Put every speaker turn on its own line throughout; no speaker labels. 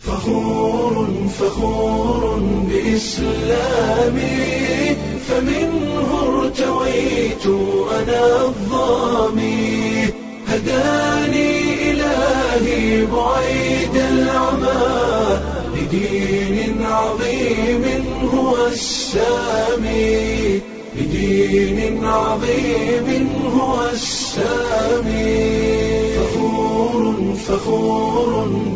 فخور فخور بإسلامي فمنه ارتويت أنا الظامي هداني إلهي بعيد العمى لدين عظيم هو السامي لدين عظيم هو السامي فخور فخور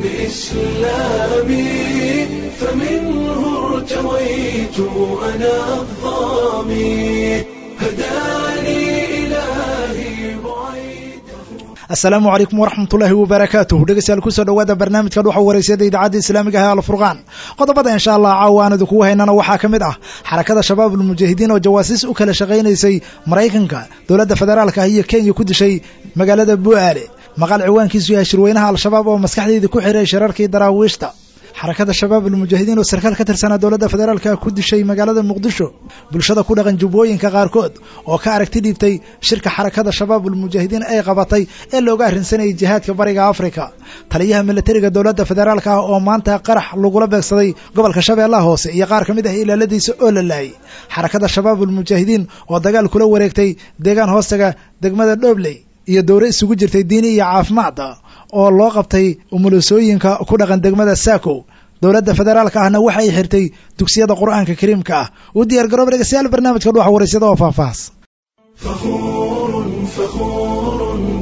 بإسلامي فمنه ارتويت أنا الظامي هداني إلهي بعيد
asalaamu calaykum waraxmatullaahi wabarakaatuh dhegeystayaal kusoo dhowaada barnaamijka dhuxa wareysiyada idaacadda islaamiga ah alfurqaan qodobada insha allah caawa aan idinkugu haynana waxaa ka mid ah xarakada shabaab ulmujaahidiin oo jawaasiis u kala shaqaynaysay maraykanka dowladda federaalka ah iyo kenya ku dishay magaalada bu'aale maqal ciwaankiisu yahay shirweynaha al-shabaab oo maskaxdeydii ku xiray shirarkii daraawiishta xarakada shabaab ulmujaahidiin oo sarkaal ka tirsanaa dowladda federaalka ku dishay magaalada muqdisho bulshada ku dhaqan jubbooyinka qaarkood oo ka aragti dhiibtay shirka xarakada shabaab ulmujaahidiin ay qabatay ee looga arrinsanayay jihaadka bariga afrika taliyaha milatariga dowladda federaalka ah oo maanta qarax lagula beegsaday gobolka shabeellaha hoose iyo qaar ka mid ah ilaaladiisa oo la laayay xarakada shabaab ulmujaahidiin oo dagaal kula wareegtay deegaan hoostaga degmada dhobley iyo dowre isugu jirtay diini iyo caafimaadda oo loo qabtay umulisooyinka ku dhaqan degmada saako dowladda federaalka ahna waxa ay xirtay dugsiyada qur'aanka kariimka ah u diyaar garooba dhegeystayaal barnaamijka dhuxa waraysyada oo faahfaahs
فخور فخور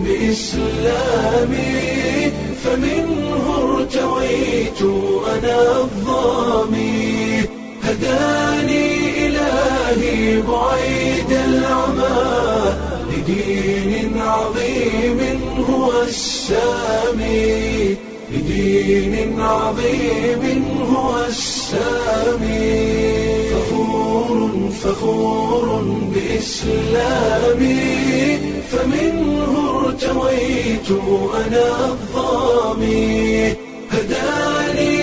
بإسلامي فمنه ارتويت أنا الظامي هداني إلهي بعيد العمى لدين عظيم هو السامي لدين عظيم هو السامي فخور فخور بإسلامي فمنه ارتويت أنا الظامي هداني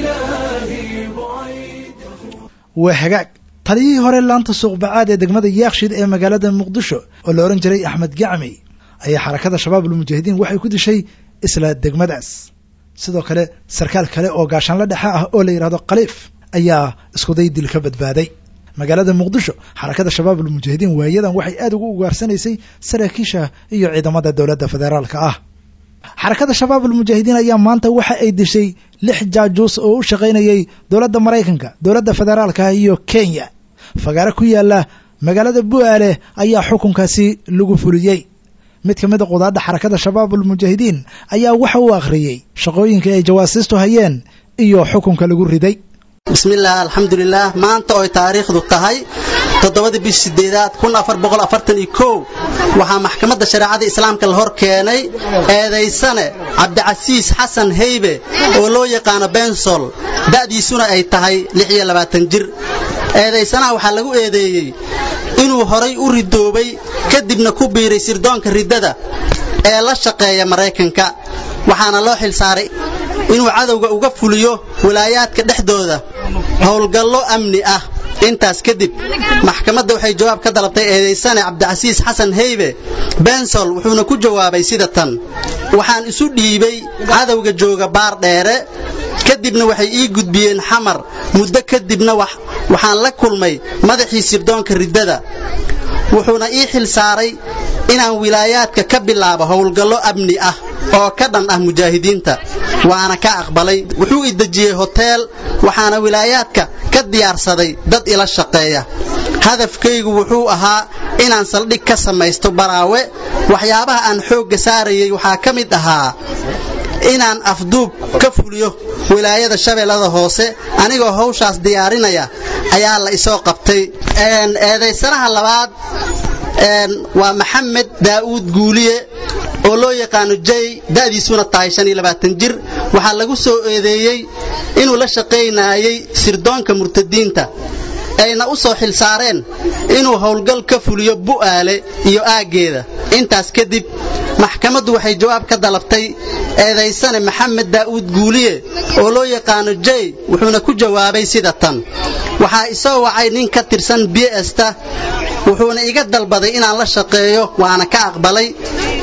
إلهي بعيد
waa hagaag taliyihii hore laanta suuqbacaad ee degmada yaakshid ee magaalada muqdisho oo la odhan jiray axmed gacmi ayaa xarakada shabaab ulmujaahidiin waxay ku dishay isla degmadaas sidoo kale sarkaal kale oo gaashaanla dhexe ah oo la yidhahdo khaliif ayaa iskuday dil ka badbaaday magaalada muqdisho xarakada shabaab ulmujaahidiin waayadan waxay aad ugu ugaarsanaysay saraakiisha iyo ciidamada dowladda federaalka ah xarakada shabaab ulmujaahidiin ayaa maanta waxa ay dishay lix jaajuus oo u shaqaynayay dowladda maraykanka dowladda federaalka ah iyo kenya fagaare ku yaala magaalada bu'aale ayaa xukunkaasi lagu fuliyey mid ka mid a qudaadda xarakada shabaab ulmujaahidiin ayaa waxa uu akhriyey shaqooyinka ay jawaasiistu hayeen iyo xukunka lagu riday
bismillaah alxamdulilaah maanta oy taariikhdu tahay toddobada bish sideedaad kun afar boqol afartan iyo kow waxaa maxkamadda shareecada islaamka la hor keenay eedaysane cabdicasiis xasan heybe oo loo yaqaano bensol da'diisuna ay tahay lix iyo labaatan jir eedaysanaha waxaa lagu eedeeyey inuu horay u ridoobay kadibna ku biiray sirdoonka riddada ee la shaqeeya maraykanka waxaana loo xilsaaray inuu cadowga uga fuliyo walaayaadka dhexdooda howlgallo amni ah intaas kadib maxkamadda waxay jawaab ka dalabtay eedaysane cabdicasiis xasan heybe bensol wuxuuna ku jawaabay sida tan waxaan isu dhiibay cadowga jooga baar dheere kadibna waxay ii gudbiyeen xamar muddo kadibna waxaan la kulmay madaxii sirdoonka riddada wuxuuna ii xil saaray inaan wilaayaadka ka bilaabo howlgallo amni ah oo ka dhan ah mujaahidiinta waana ka aqbalay wuxuu i dejiyey hoteel waxaana wilaayaadka ka diyaarsaday dad ila shaqeeya hadafkaygu wuxuu ahaa inaan saldhig ka samaysto baraawe waxyaabaha aan xoogga saarayay waxaa ka mid ahaa inaan afduub ka fuliyo wilaayada shabeellada hoose anigoo hawshaas diyaarinaya ayaa la isoo qabtay eedaysanaha labaad waa maxamed daa'uud guuliye oo loo yaqaano jay da'diisuna tahay jir waxaa lagu soo eedeeyey inuu la shaqaynayay sirdoonka murtadiinta ayna u soo xilsaareen inuu howlgal ka fuliyo bu'aale iyo aaggeeda intaas kadib maxkamaddu waxay jawaab ka dalabtay eedaysane maxamed daa'uud guuliye oo loo yaqaano jay wuxuuna ku jawaabay sida tan waxaa isoo wacay nin ka tirsan bsta wuxuuna iga dalbaday inaan la shaqeeyo waana ka aqbalay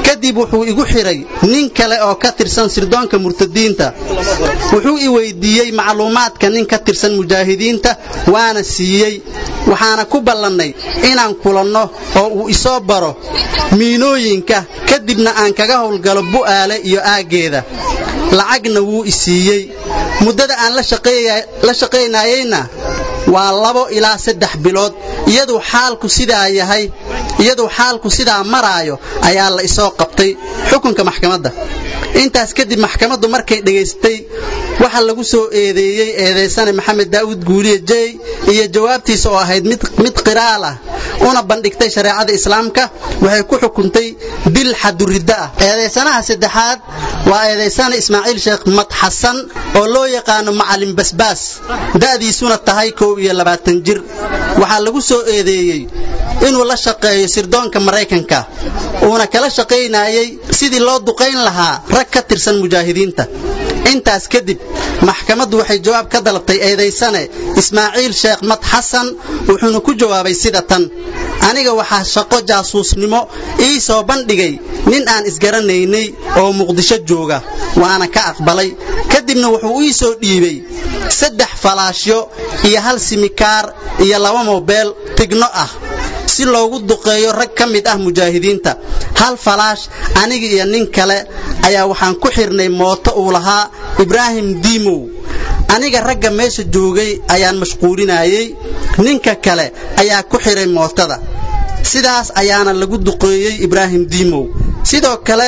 kadib wuxuu igu xiray nin kale oo ka tirsan sirdoonka murtadiinta wuxuu i weydiiyey macluumaadka nin ka tirsan mujaahidiinta waana siiyey waxaana ku ballannay inaan kulanno oo uu isoo baro miinooyinka kadibna aan kaga howlgalo bu'aale iyo aaggeeda lacagna wuu i siiyey muddada aan la shaqaynayeyna waa labo ilaa saddex bilood iyaduu xaalku sidaa yahay iyaduu xaalku sidaa maraayo ayaa la isoo qabtay xukunka maxkamadda intaas kadib maxkamaddu markay dhegaystay waxaa lagu soo eedeeyey eedaysane maxamed daa'uud guuliye jey iyo jawaabtiisa oo ahayd mid qiraal ah una bandhigtay shareecada islaamka waxay ku xukuntay dil xaduriddo ah eedaysanaha saddexaad waa eedaysane ismaaciil sheekh mad xasan oo loo yaqaano macalin basbaas da'diisuna tahay kow iyo labaatan jir waxaa lagu soo eedeeyey inuu la shaqeeyo sirdoonka maraykanka uuna kala shaqaynayey sidii loo duqayn lahaa rag ka tirsan mujaahidiinta intaas kadib maxkamaddu waxay jawaab ka dalabtay eedaysane ismaaciil sheekh mad xasan wuxuuna ku jawaabay sida tan aniga waxaa shaqo jaasuusnimo ii soo bandhigay nin aan isgaranaynay oo muqdisho jooga waana ka aqbalay kadibna wuxuu ii soo dhiibay saddex falaashyo iyo hal simikaar iyo laba mobeel tigno ah si loogu duqeeyo rag ka mid ah mujaahidiinta hal falaash aniga iyo nin kale ayaa waxaan ku xirnay mooto uu lahaa ibraahim diimow aniga ragga meesha joogay ayaan mashquulinayey ninka kale ayaa ku xiray mootada sidaas ayaana lagu duqeeyey ibraahim diimow sidoo kale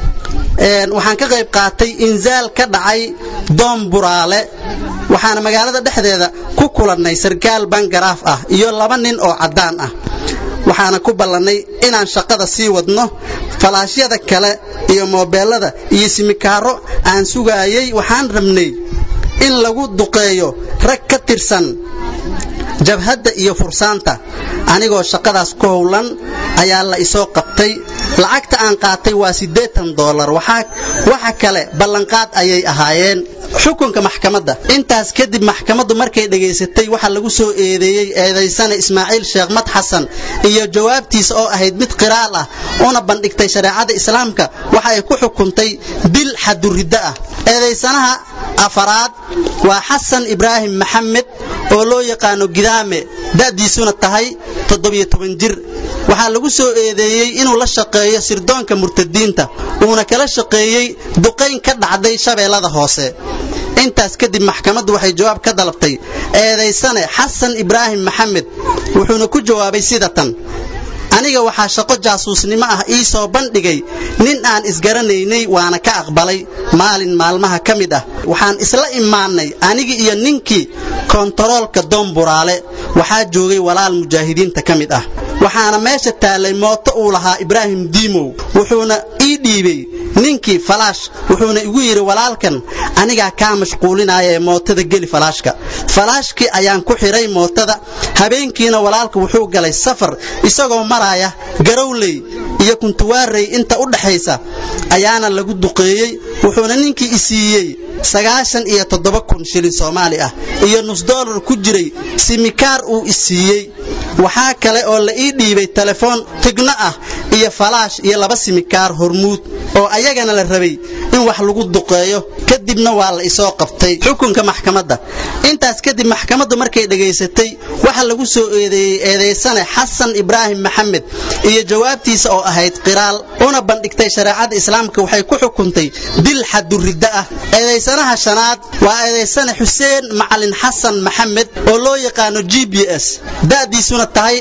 waxaan ka qayb qaatay inzaal ka dhacay doom buraale waxaana magaalada dhexdeeda ku kulannay sarkaal bangaraaf ah iyo laba nin oo caddaan ah waxaana ku ballannay inaan shaqada sii wadno falaashyada kale iyo moobeellada iyo simikaaro aan sugaayey waxaan rabnay in lagu duqeeyo rag ka tirsan jabhadda iyo fursaanta anigoo shaqadaas ku howlan ayaa la isoo qabtay lacagta aan qaatay waa siddeetan doolar waxa kale ballanqaad ayay ahaayeen xukunka maxkamadda intaas kadib maxkamaddu markay dhegaysatay waxaa lagu soo eedeeyey eedaysane ismaaciil sheekh mad xasan iyo jawaabtiisa oo ahayd mid qiraal ah una bandhigtay shareecada islaamka waxa ay ku xukuntay dil xaduriddo ah eedaysanaha afaraad waa xasan ibraahim maxamed oo loo yaqaano gidaame da'diisuna tahay jir waxaa lagu soo eedeeyey inuu la shaqeeyo sirdoonka murtadiinta uuna kala shaqeeyey duqayn ka dhacday shabeellada hoose intaas kadib maxkamaddu waxay jawaab ka dalabtay eedaysane xasan ibraahim maxamed wuxuuna ku jawaabay sida tan aniga waxaa shaqo jaasuusnimo ah ii soo bandhigay nin aan isgaranaynay waana ka aqbalay maalin maalmaha ka mid ah waxaan isla imaannay anigii iyo ninkii kontaroolka doomburaale waxaa joogay walaal mujaahidiinta ka mid ah waxaana meesha taallay mooto uu lahaa ibraahim diimow wuxuuna ii dhiibay ninkii falaash wuxuuna igu yidhi walaalkan anigaa kaa mashquulinaya ee mootada geli falaashka falaashkii ayaan ku xidhay mootada habeenkiina walaalka wuxuu galay safar isagoo maraya garowley iyo kuntuwaarey inta u dhaxaysa ayaana lagu duqeeyey wuxuuna ninkii i siiyey sagaashan iyo toddoba kun shilin soomaali ah iyo nus doolar ku jiray simikaar uu i siiyey waxaa kale oo la ii dhiibay telefoon tigno ah iyo falaash iyo laba simikaar hormuud oo ayagana la rabay in wax lagu duqeeyo kadibna waa la isoo qabtay xukunka maxkamadda intaas kadib maxkamaddu markay dhegaysatay waxa lagu soo eedeeyey eedaysane xasan ibraahim maxamed iyo jawaabtiisa oo ahayd qiraal una bandhigtay shareecada islaamka waxay ku xukuntay dil xaduriddo ah eedaysanaha shanaad waa eedaysane xuseen macalin xasan maxamed oo loo yaqaano g b s da'diisuna tahay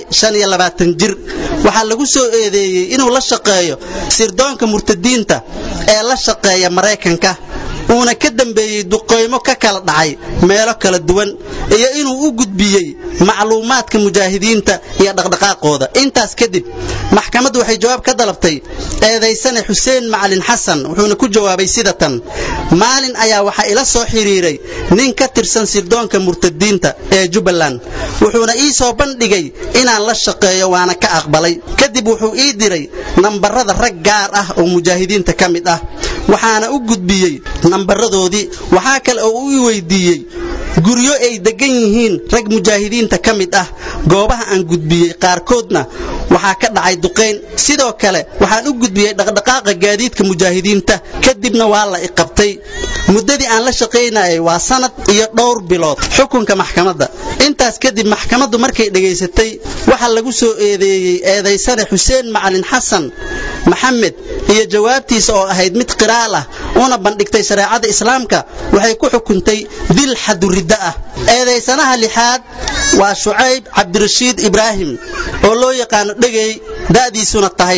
jir waxaa lagu soo eedeeyey inuu la shaqeeyo sirdoonka murtadiinta ee la shaqeeya maraykanka uuna ka dambeeyey duqaymo ka kala dhacay meelo kala duwan iyo inuu u gudbiyey macluumaadka mujaahidiinta iyo dhaqdhaqaaqooda intaas kadib maxkamaddu waxay jawaab ka dalabtay eedaysane xuseen macalin xasan wuxuuna ku jawaabay sida tan maalin ayaa waxaa ila soo xidhiiray nin ka tirsan sirdoonka murtadiinta ee jubbaland wuxuuna ii soo bandhigay inaan la shaqeeyo waana ka aqbalay kadib wuxuu ii diray nambarada rag gaar ah oo mujaahidiinta ka mid ah waxaana u gudbiyey nambaradoodii waxaa kale oo uu i weydiiyey guryo ay degan yihiin rag mujaahidiinta ka mid ah goobaha aan gudbiyey qaarkoodna waxaa ka dhacay duqayn sidoo kale waxaan u gudbiyey dhaqdhaqaaqa gaadiidka mujaahidiinta kadibna waa la iqabtay muddadii aan la shaqaynayay waa sanad iyo dhowr bilood xukunka maxkamadda intaas kadib maxkamaddu markay dhegaysatay waxaa lagu soo eedeeyey eedaysane xuseen macalin xasan maxamed iyo jawaabtiisa oo ahayd mid qiraal ah una bandhigtay shareecada islaamka waxay ku xukuntay dil xaduridda ah eedaysanaha lixaad waa shucayb cabdirashiid ibraahim oo loo yaqaano dhegey da'diisuna tahay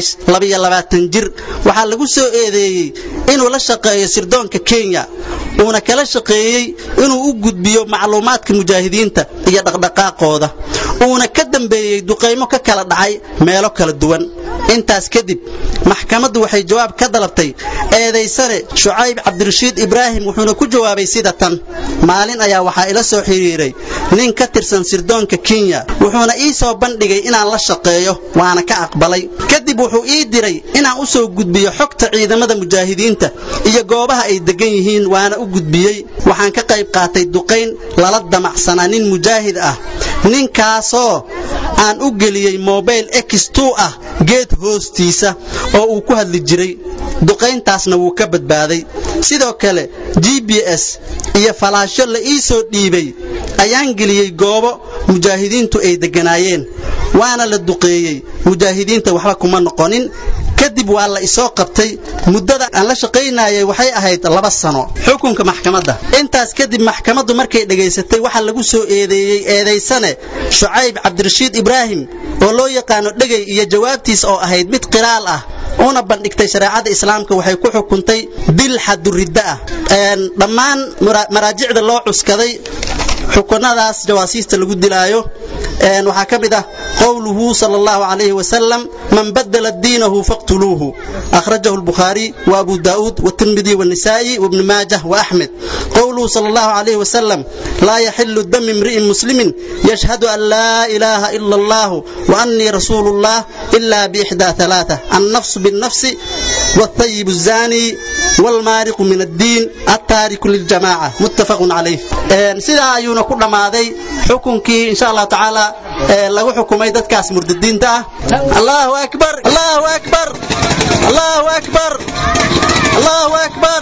jir waxaa lagu soo eedeeyey inuu la shaqeeyo sirdoonka kenya uuna kala shaqeeyey inuu u gudbiyo macluumaadka mujaahidiinta iyo dhaqdhaqaaqooda uuna ka dambeeyey duqaymo ka kala dhacay meelo kala duwan intaas kadib maxkamaddu waxay jawaab ka dalabtay eedaysane shucayb cabdirashiid ibraahim wuxuuna ku jawaabay sida tan maalin ayaa waxaa ila soo xidhiiray nin ka tirsan sirdoonka kenya wuxuuna ii soo bandhigay inaan la shaqeeyo waana ka aqbalay kadib wuxuu ii diray inaan u soo gudbiyo xogta ciidamada mujaahidiinta iyo goobaha ay degan yihiin waana u gudbiyey waxaan ka qayb qaatay duqayn lala damacsanaa nin mujaahid ah ninkaasoo aan u geliyey mobayl x2 ah geed hoostiisa oo uu ku hadli jiray duqayntaasna wuu ka badbaaday sidoo kale g b s iyo falaasho la ii soo dhiibay ayaan geliyey goobo mujaahidiintu ay degganaayeen waana la duqeeyey mujaahidiinta waxba kuma noqonin kadib waa la isoo qabtay muddada aan la shaqaynayay waxay ahayd laba sano xukunka maxkamadda intaas kadib maxkamaddu markay dhegaysatay waxaa lagu soo eedeeyey eedaysane shucayb cabdirashiid ibraahim oo loo yaqaano dhegey iyo jawaabtiis oo ahayd mid qiraal ah una bandhigtay shareecada islaamka waxay ku xukuntay dil xaduridda ah dhammaan maraajicda loo cuskaday xukunadaas jawaasiista lagu dilaayo waxaa ka mid ah qowluhu sal allahu calayhi wasalam man badala diinahu faqtuluuhu akhrajahu albukhaari wa abu daa'uud watirmidi wanisaa'i wabni maajah wa axmed qowluhu sal allahu calayhi wasalam laa yaxilu dami imri'in muslimin yashhadu an laa ilaaha ila allah wa annii rasuulu llah ila biixdaa halaata annafsu binnafsi والثيب الزاني والمارق من الدين التارك للجماعة متفق عليه سيدا أيونا كل ماذي حكمكي إن شاء الله تعالى لو حكمي دتكاس مرددين ده الله أكبر الله أكبر الله أكبر الله أكبر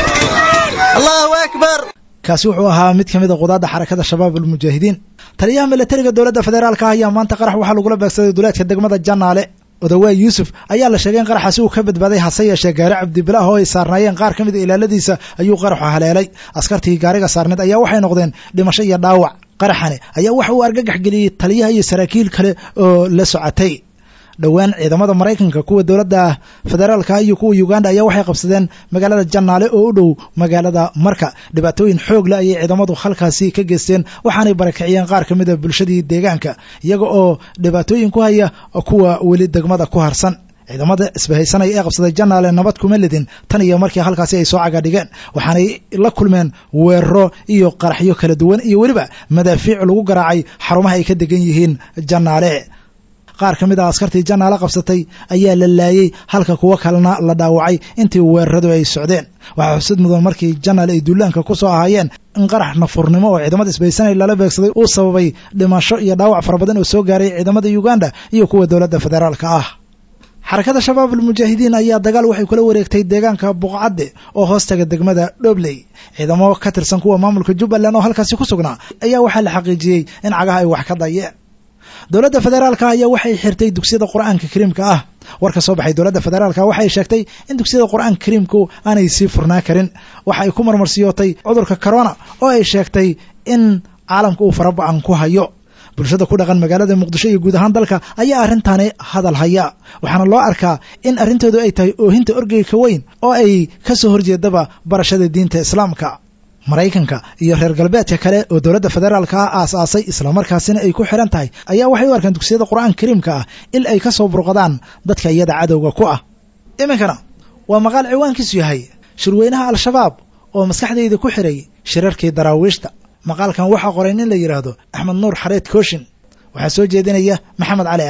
الله أكبر
kaasi wuxuu ahaa mid ka mid a qudaadda xarakada shabaab almujaahidiin taliyaha milatariga dowladda federaalka ah ayaa maanta qarax waxaa lagula beegsaday duleedka degmada janaale odawaay yuusuf ayaa la sheegay in qaraxaasi uu ka badbaaday hase yeeshee gaari cabdibilaah oo ay saarnaayeen qaar ka mid a ilaaladiisa ayuu qaraxu haleelay askartii gaariga saarneed ayaa waxay noqdeen dhimasho iyo dhaawac qaraxani ayaa waxa uu argagax geliyey taliyaha iyo saraakiil kale oo la socotay dhowaan ciidamada maraykanka kuwa dowladda federaalka iyo kuwa uganda ayaa waxay qabsadeen magaalada janaale oo u dhow magaalada marka dhibaatooyin xoog leh ayay ciidamadu halkaasi ka geysteen waxaanay barakiciyeen qaar ka mid a bulshadii deegaanka iyaga oo dhibaatooyin ku haya kuwa weli degmada ku harsan ciidamada isbahaysanaya ee qabsaday janaale nabad kuma lidin tan iyo markii halkaasi ay soo cagadhigeen waxaanay la kulmeen weeraro iyo qaraxyo kala duwan iyo weliba madaafiic lagu garaacay xarumaha ay ka degan yihiin janaale qaar ka mid ah askartii janaale qabsatay ayaa la laayey halka kuwo kalena la dhaawacay intii weeraradu ay socdeen waxaa xusid mudan markii janaal ay duulaanka ku soo ahaayeen in qarax nafurnimo oo ciidamada isbaysanay lala beegsaday uu sababay dhimasho iyo dhaawac fara badan oo soo gaaray ciidamada uganda iyo kuwa dowladda federaalka ah xarakada shabaab almujaahidiin ayaa dagaal waxay kula wareegtay deegaanka buqcadde oo hoostaga degmada dhobley ciidamo ka tirsan kuwa maamulka jubbaland oo halkaasi ku sugnaa ayaa waxaa la xaqiijiyey in cagaha ay wax ka dayeen dowladda federaalka ayaa waxay xirtay dugsiyada qur-aanka kariimka ah war ka soo baxay dowladda federaalka waxay sheegtay in dugsiyada qur-aanka kariimku aanay sii furnaa karin waxa ay ku marmarsiyootay cudurka corona oo ay sheegtay in caalamka uu faraba-an ku hayo bulshada ku dhaqan magaalada muqdisho iyo guud ahaan dalka ayaa arrintaani hadal haya waxaana loo arkaa in arrintoodu ay tahay oohinta orgeyka weyn oo ay ka soo horjeedaba barashada diinta islaamka maraykanka iyo reer galbeedka kale oo dowladda federaalka ah aas-aasay islamarkaasina ay ku xiran tahay ayaa waxay u arkaan dugsiyada qur-aanka kariimka ah il ay ka soo burqadaan dadka iyada cadowga ku ah iminkana waa maqaal ciwaankiisu yahay shirweynaha al-shabaab oo maskaxdayda ku xiray shirarkii daraawiishta maqaalkan waxaa qoray nin la yidhaahdo axmed nuur xareed kooshin waxaa soo jeedinaya maxamed cali aadan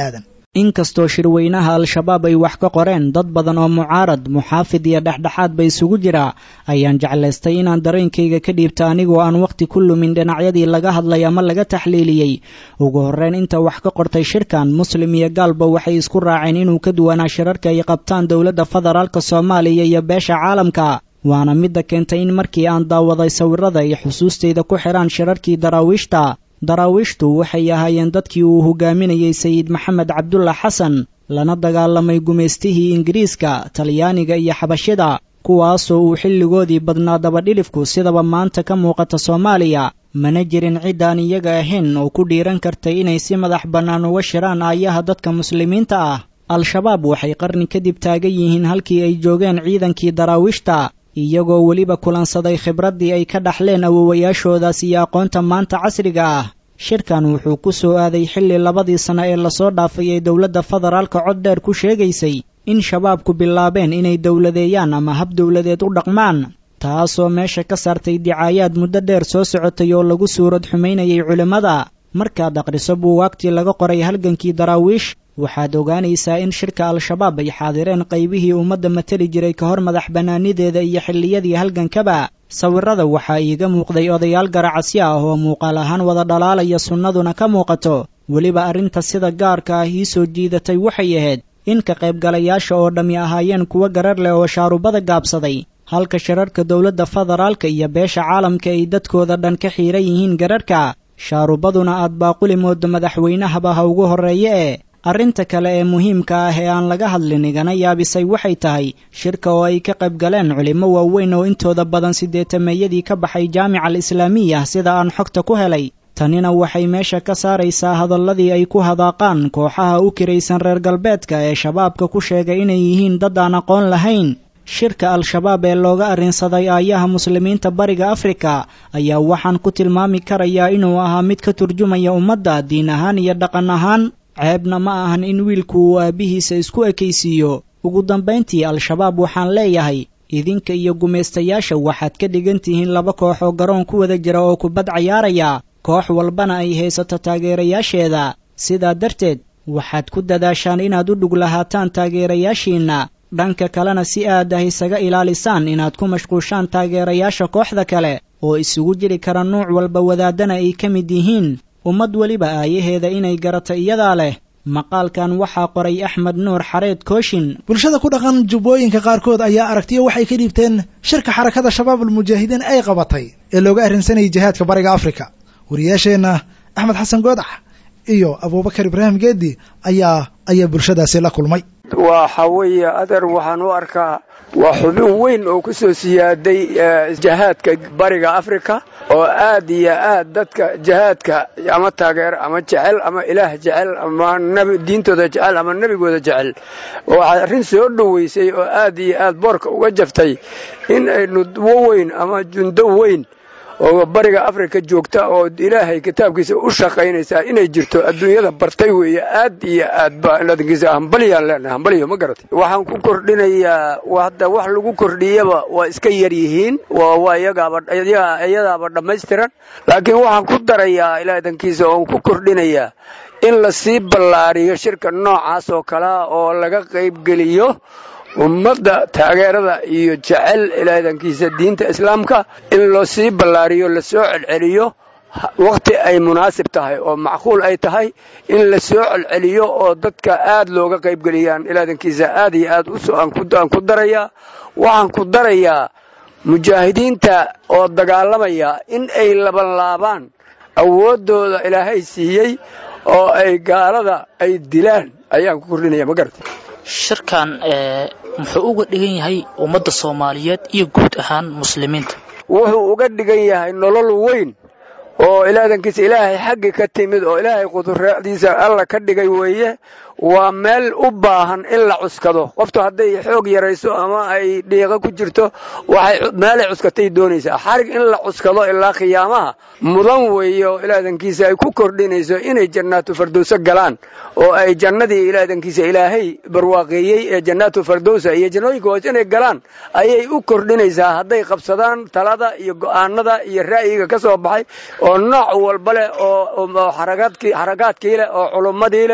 inkastoo shirweynaha al-shabaab ay wax ka qoreen dad badan oo mucaarad muxaafid iyo dhexdhexaad ba isugu jira ayaan jeclaystay inaan dareenkayga ka dhiibta anigoo aan wakhti ku lumin dhinacyadii laga hadlay ama laga taxliiliyey ugu horreyn inta wax ka qortay shirkan muslim iyo gaalba waxay isku raaceen inuu ka duwanaa shirarka ay qabtaan dowladda federaalka soomaaliya iyo beesha caalamka waana midda keentay in markii aan daawaday sawirada ay xusuustayda ku xidhaan shirarkii daraawiishta daraawiishtu waxay ahaayeen dadkii uu hogaaminayey sayid maxamed cabdulla xasan lana dagaalamay gumaystihii ingiriiska talyaaniga iyo xabashida kuwaasoo uu xilligoodii badnaa dabadhilifku sidaba maanta ka muuqata soomaaliya mana jirin ciddaan iyaga ahayn oo ku dhiiran kartay inay si madax bannaan uga shiraan aayaha dadka muslimiinta ah al-shabaab waxay qarni kadib taagan yihiin halkii ay joogeen ciidankii daraawiishta iyagoo weliba kulansaday khibraddii ay ka dhaxleen awowayaashoodaas iyo aqoonta maanta casriga ah shirkan wuxuu ku soo aaday xilli labadii sano ee lasoo dhaafay ee dowladda federaalka cod dheer ku sheegaysay in shabaabku bilaabeen inay dowladeeyaan ama hab dowladeed u dhaqmaan taasoo meesha ka saartay dicaayaad muddo dheer soo socotay oo lagu suurad xumaynayay culimmada markaad akhriso buugaagtii laga qoray halgankii daraawiish waxaad ogaanaysaa in shirka al-shabaab ay xaadireen qaybihii ummadda mateli jiray ka hor madax bannaanideeda iyo xilliyadii halgankaba sawirada waxaa iiga muuqday odayaal garacasyo ah oo muuqaal ahaan wada dhalaalaya sunnaduna ka muuqato weliba arrinta sida gaarka ah ii soo jiidatay waxay ahayd in ka qaybgalayaasha oo dhammi ahaayeen kuwo garar leh oo shaarubada gaabsaday halka shirarka dowladda federaalka iyo beesha caalamka ay dadkooda dhan ka xiiran yihiin gararhka shaarubaduna aad baaquli moodo madaxweynahaba ha ugu horreeye ee arrinta kale ee muhiimka ah ee aan laga hadlin igana yaabisay waxay tahay shirka oo ay ka qayb galeen culimmo waaweyn oo intooda badan siddeetameeyadii ka baxay jaamica al islaamiya sida aan xogta ku helay tanina waxay meesha ka saaraysaa hadalladii ay ku hadaaqaan kooxaha u kiraysan reer galbeedka ee shabaabka ku sheegay inay yihiin dad aan aqoon lahayn shirka al-shabaab ee looga arrinsaday aayaha muslimiinta bariga afrika ayaa waxaan ku tilmaami karayaa inuu ahaa mid ka turjumaya ummadda diin ahaan iyo dhaqan ahaan ceebna ma ahan in wiilku uu aabbihiisa isku ekaysiiyo ugu dambayntii al-shabaab waxaan leeyahay idinka iyo gumaystayaasha waxaad ka dhigan tihiin laba koox oo garoon ku wada jira oo kubad cayaaraya koox walbana ay haysato taageerayaasheeda sidaa darteed waxaad ku dadaashaan inaad u dhug lahaataan taageerayaashiinna dhanka kalena si aad ah isaga ilaalisaan inaad ku mashquushaan taageerayaasha kooxda kale oo isugu jiri kara nuuc walba wadaadana ay ka mid yihiin ummad weliba aayaheeda inay garato iyadaa leh maqaalkan waxaa qoray axmed nuur xareed kooshin
bulshada ku dhaqan jubbooyinka qaarkood ayaa aragtiyo waxay ka dhiibteen shirka xarakada shabaab almujaahidiin ay qabatay ee looga arrinsanayay jihaadka bariga afrika wariyaasheenna axmed xasan goodax iyo abuubakar ibraahim geedi ayaa ayaa bulshadaasi la kulmay
waxa weeye adeer waxaan u arkaa waa xubin weyn oo ku soo siyaaday jihaadka bariga afrika oo aad iyo aad dadka jihaadka ama taageer ama jecel ama ilaah jecel ama diintooda jecel ama nebigooda jecel waxaa arrin soo dhoweysay oo aad iyo aad boorka uga jaftay in ay nudwo weyn ama jundo weyn oo bariga afrika joogta oo ilaahay kitaabkiisa u shaqaynaysaa inay jirto adduunyada bartay weeye aad iyo aad baadkiisa hambalyaan leenahay hambalyo ma garatay waxaan ku kordhinayaa hadda wax lagu kordhiyaba waa iska yar yihiin waa iyagaaba iyadaaba dhammaystiran laakiin waxaan ku darayaa ilaadankiisa oon ku kordhinayaa in la sii ballaariyo shirka noocaas oo kalea oo laga qaybgeliyo ummadda taageerada iyo jecel ilaadankiisa diinta islaamka in loo sii ballaariyo lasoo celceliyo wakhti ay munaasib tahay oo macquul ay tahay in la soo celceliyo oo dadka aad looga qaybgeliyaan ilaadankiisa aad iyo aad aan ku darayaa waxaan ku darayaa mujaahidiinta oo dagaalamaya in ay labanlaabaan awooddooda ilaahay siiyey oo ay gaalada ay dilaan ayaan ku kordhinaya ma garata
shirkan muxuu uga dhigan yahay ummadda soomaaliyeed iyo guud ahaan muslimiinta
wuxuu uga dhigan yahay nolol weyn oo ilaadankiisa ilaahay xaggi ka timid oo ilaahay qudradiisa alla ka dhigay weeye waa meel u baahan in la cuskado qoftu hadday xoog yarayso ama ay dhiiqo ku jirto waxay meelay cuskatay doonaysaa xarig in la cuskado ilaa khiyaamaha mudan weeye oo ilaadankiisa ay ku kordhinayso inay jannaatu fardowso galaan oo ay jannadii ilaadankiisa ilaahay barwaaqeeyey ee jannaatu fardowsa iyo jannooyinka hoos inay galaan ayay u kordhinaysaa hadday qabsadaan talada iyo go'aanada iyo ra'yiga ka soo baxay oo nooc walba leh oo xaragaadkii leh oo culummadii leh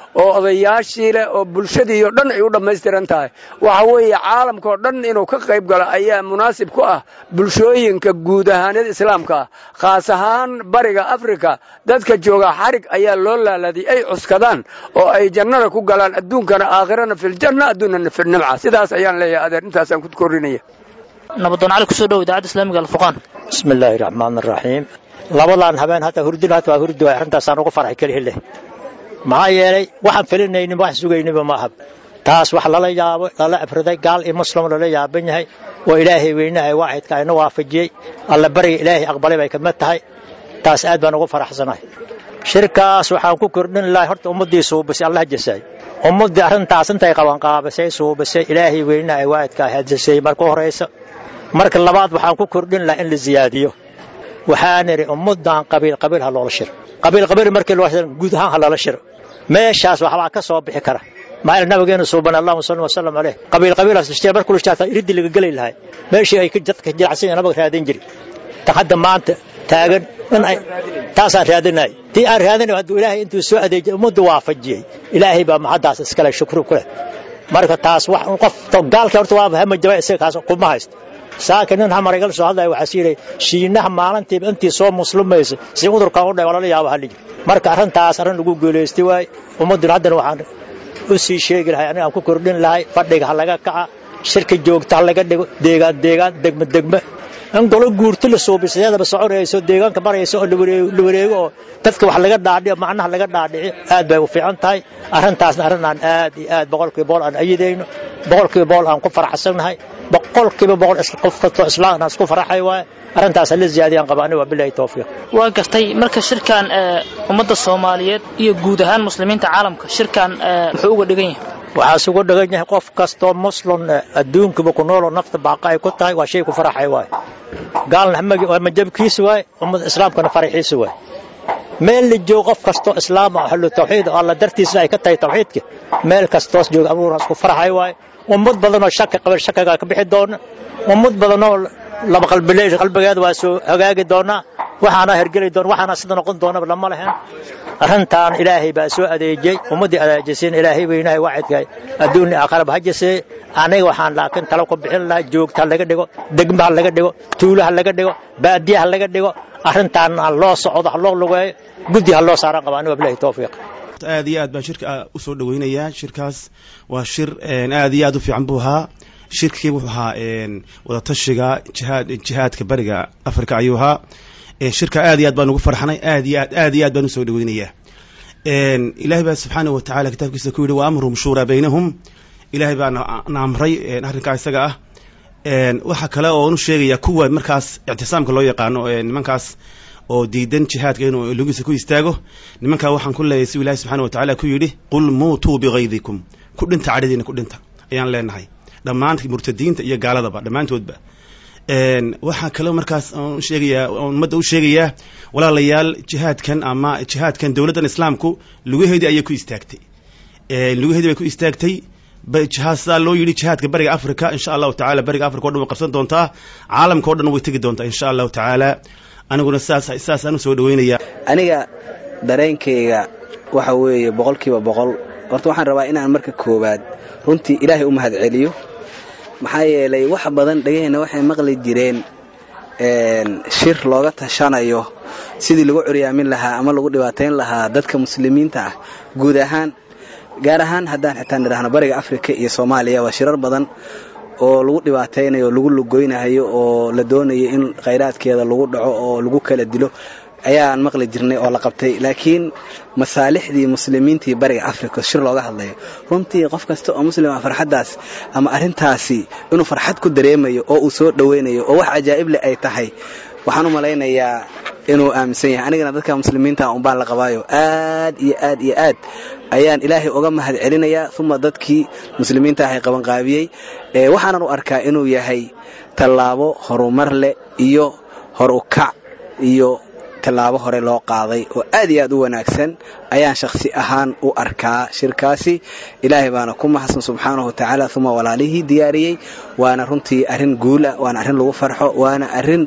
oo odayaashii leh oo bulshadii oo dhan ay u dhammaystiran tahay waxa weeye caalamkaoo dhan inuu ka qayb galo ayaa munaasib ku ah bulshooyinka guud ahaanada islaamka ah khaas ahaan bariga afrika dadka jooga xarig ayaa loo laaladay ay cuskadaan oo ay jannada ku galaan adduunkana aakhirana filjanna adduunana filnimca sidaas ayaan leeyahay adeer intaasaan ku korinaya
nabadoon cali kusoo dhow idaacadda islaamiga alfurqaan
bismi illaahi raxmaan araxiim labadan habeen hadda hurdin hata waa hurdi waay arrintaasaan ugu farxay kelihi leh maxaa yeelay waxaan felinaynin wax sugayniba ma aha taas wax lala yaabo lala afriday gaal iyo muslim lala yaaban yahay oo ilaahay weynahay waaxidka ayna waafajiyey alla bariga ilaahay aqbalay bay kamid tahay taas aad baan ugu faraxsanahay shirkaas waxaan ku kordhin lahay horta ummaddii suubisay allah jasaay ummaddii arrintaas intay qabanqaabisay suubisay ilaahay weynahay waaxidka hadjasay marka horaysa marka labaad waxaan ku kordhin lahaa in la ziyaadiyo waxaan idhi ummaddan qabiil qabiil ha loola shiro qabiil qabiil markii loo shiro guud ahaan ha loola shiro meeshaas waxbaa ka soo bixi kara maxaa nabigeena suuban allahuma salli wasallam caleyh qabiil qabiilaas ishtiya markuu ishtaata iriddi laga geli lahay meeshii ay dadka jilacsan yahay nabaga raadin jiri tan hadda maanta taagan in ay taasaan raadinay tii aan raadinay hadduu ilaahay intuu soo adeejiyay ummaddu waafajiyey ilaahay baa maxaddaas iskale shukru ku leh marka taas wax qof gaalka horta waa hama jaba isaga kaas kuma haysto saaka nin hamaraygal soo hadlaya waxaa siiray shiinaha maalintiiba intii soo muslimaysa si udurkan u dhay walala yaaba haligi marka arrintaas arrin lagu guulaystay waay ummadduna haddana waxaan u sii sheegi lahay aniga aan ku kordhin lahay fadhiga ha laga kaca shirka joogta ha laga dhigo deegaan deegaan degme degme in golo guurto la suubisadeedaba soconayso deegaanka maraysa oo la wareego oo dadka wax laga dhaadhiyo macnaha laga dhaadhici aad bay u fiican tahay arrintaasna arrin aan aad iyo aad boqolkiiba boqol aan ayidayno boqolkiiba boqol aan ku faraxsannahay boqolkiiba boqol qof kastoo islaamna isku faraxay waaye arrintaas hala ziyaadiyaan qaba aniga waa bilahi tawfiiq
waa gartay marka shirkan ummadda soomaaliyeed iyo guud ahaan muslimiinta caalamka shirkan muxuu uga dhigan yahay
waxaas ugu dhagan yahay qof kastoo muslim adduunkuba ku nooloo nafta baaqa ay ku tahay waa shay ku faraxay waaye gaalna waa majabkiisa waaye ummada islaamkana faraxiisa waaye meel la joogo qof kastoo islaam ah ahlu tawxiid oo alla dartiisa ay ka tahay tawxiidka meel kastoos jooga abuuraas ku faraxay waaye ummad badanoo shaki qaban shakigaa ka bixi doona ummad badanoo laba qalbileey qalbigeeda waa soo hagaagi doonaa waxaana hergeli doona waxaana sida noqon doonaba lama lahayn arrintan ilaahay baa soo adeejiyey ummaddii adeejisiin ilaahay weynahay waaxidkahay adduun aakhiraba ha jasee aniga waxaan laakiin talo ku bixin lahaa joogta ha laga dhigo degma ha laga dhigo tuulo ha laga dhigo baadiya ha laga dhigo arrintaan ha loo socdo ha loo lugeeyo guddi ha loo saaran qaba aniga bilahi tawfiiq
aad iyo aad baan shirka u soo dhaweynayaa shirkaas waa shir aad iyo aad u fiican buu ahaa shirkii wuxuu ahaa wadatashiga jihaad jihaadka bariga africa ayuu ahaa shirka aad iyo aad baan ugu farxnay aad iyo aad aad iyo aad baan usoo dhaweynayaa ilaahay baa subxaanahu watacaala kitaabkiisa ku yidhi wa amruhum shuuraa baynahum ilaahay baa na amray arrinkaa isaga ah waxaa kale oo nu sheegaya kuwa markaas ictisaamka loo yaqaano nimankaas oo diidan jihaadka inuu lugiisa ku istaago nimankaa waxaan ku leeyahay si ilahi subxana wa tacala ku yidhi qul muutuu bikaydikum ku dhinta cadhadiina ku dhinta ayaan leenahay dhammaan murtadiinta iyo gaaladaba dhammaantoodba waxaa kaloo markaas sheegayaa ummadda u sheegayaa walaalayaal jihaadkan ama jihaadkan dowladdan islaamku lugaheedii ayay ku istaagtay lugaheedii bay ku istaagtay jihaad sidaa loo yidhi jihaadka bariga africa insha allahu tacala bariga africa o dhan way qabsan doontaa caalamka o dhan way tegi doontaa insha allahu tacaala aniguna saas saasaan usoo dhaweynayaa
aniga dareenkayga waxa weeye boqolkiiba boqol horta waxaan rabaa inaan marka koowaad runtii ilaahay u mahad celiyo maxaa yeelay wax badan dhegaheenna waxay maqli jireen shir looga tashanayo sidii lagu curyaamin lahaa ama lagu dhibaatayn lahaa dadka muslimiinta ah guud ahaan gaar ahaan haddaan xitaa nidhaahno bariga afrika iyo soomaaliya waa shirar badan oo lagu dhibaataynayo oo lagu lugoynayo oo la doonayo in khayraadkeeda lagu dhaco oo lagu kala dilo ayaan maqli jirnay oo la qabtay laakiin masaalixdii muslimiintii bariga africa shir looga hadlayo runtii qof kasta oo muslima farxaddaas ama arrintaasi inuu farxad ku dareemayo oo uu soo dhowaynayo oo wax cajaa'ib leh ay tahay waxaan u malaynayaa inuu aaminsan yahay anigana dadka muslimiinta unbaan la qabaayo aad iyo aad iyo aad ayaan ilaahay uga mahad celinayaa uma dadkii muslimiinta ahay qabanqaabiyey waxaanan u arkaa inuu yahay tallaabo horumar leh iyo hor u kac iyo tallaabo hore loo qaaday oo aad iyo aad u wanaagsan ayaan shakhsi ahaan u arkaa shirkaasi ilaahay baana ku mahadsan subxaanahu watacaala uma walaalihii diyaariyey waana runtii arrin guula waana arrin lagu farxo waana arrin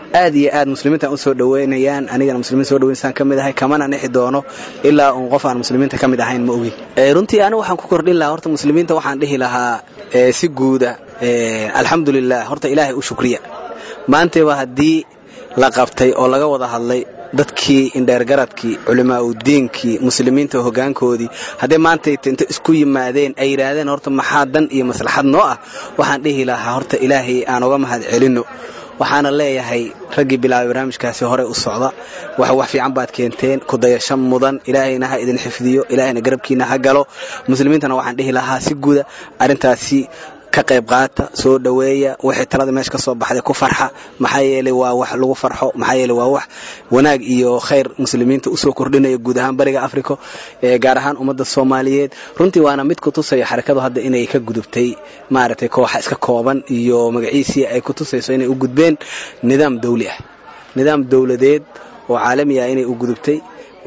aad iyo aad muslimiintan u soo dhoweynayaan anigana muslimiin soo dhoweynsaan ka mid ahay kamana nixi doono ilaa uun qof aan muslimiinta ka mid ahayn ma ogin runtii anigu waxaan ku kordhin lahaa horta muslimiinta waxaan dhihi lahaa si guuda alxamdulilah horta ilaahay u shukriya maantayba haddii la qabtay oo laga wada hadlay dadkii indheergaradkii culimaauddiinkii muslimiinta hoggaankoodii hadday maantay inta isku yimaadeen ay yidhaahdeen horta maxaa dan iyo maslaxad noo ah waxaan dhihi lahaa horta ilaahay aan uga mahad celinno waxaana leeyahay raggii bilaabay barnaamijkaasi hore u socda wax wax fiican baad keenteen kudayasho mudan ilaahayna ha idin xifdiyo ilaahayna garabkiina ha galo muslimiintana waxaan dhihi lahaa si guda arrintaasi ka qayb qaata soo dhoweeya wixii talada meesha ka soo baxday ku farxa maxaa yeelay waa wax lagu farxo maxaa yeelay waa wax wanaag iyo khayr muslimiinta usoo kordhinaya guud ahaan bariga africa gaar ahaan ummadda soomaaliyeed runtii waana mid ku tusaya xarakadu hadda inay ka gudubtay maaragtay kooxa iska kooban iyo magaciisii ay ku tusayso inay u gudbeen nidaam dawli ah nidaam dowladeed oo caalami ah inay u gudubtay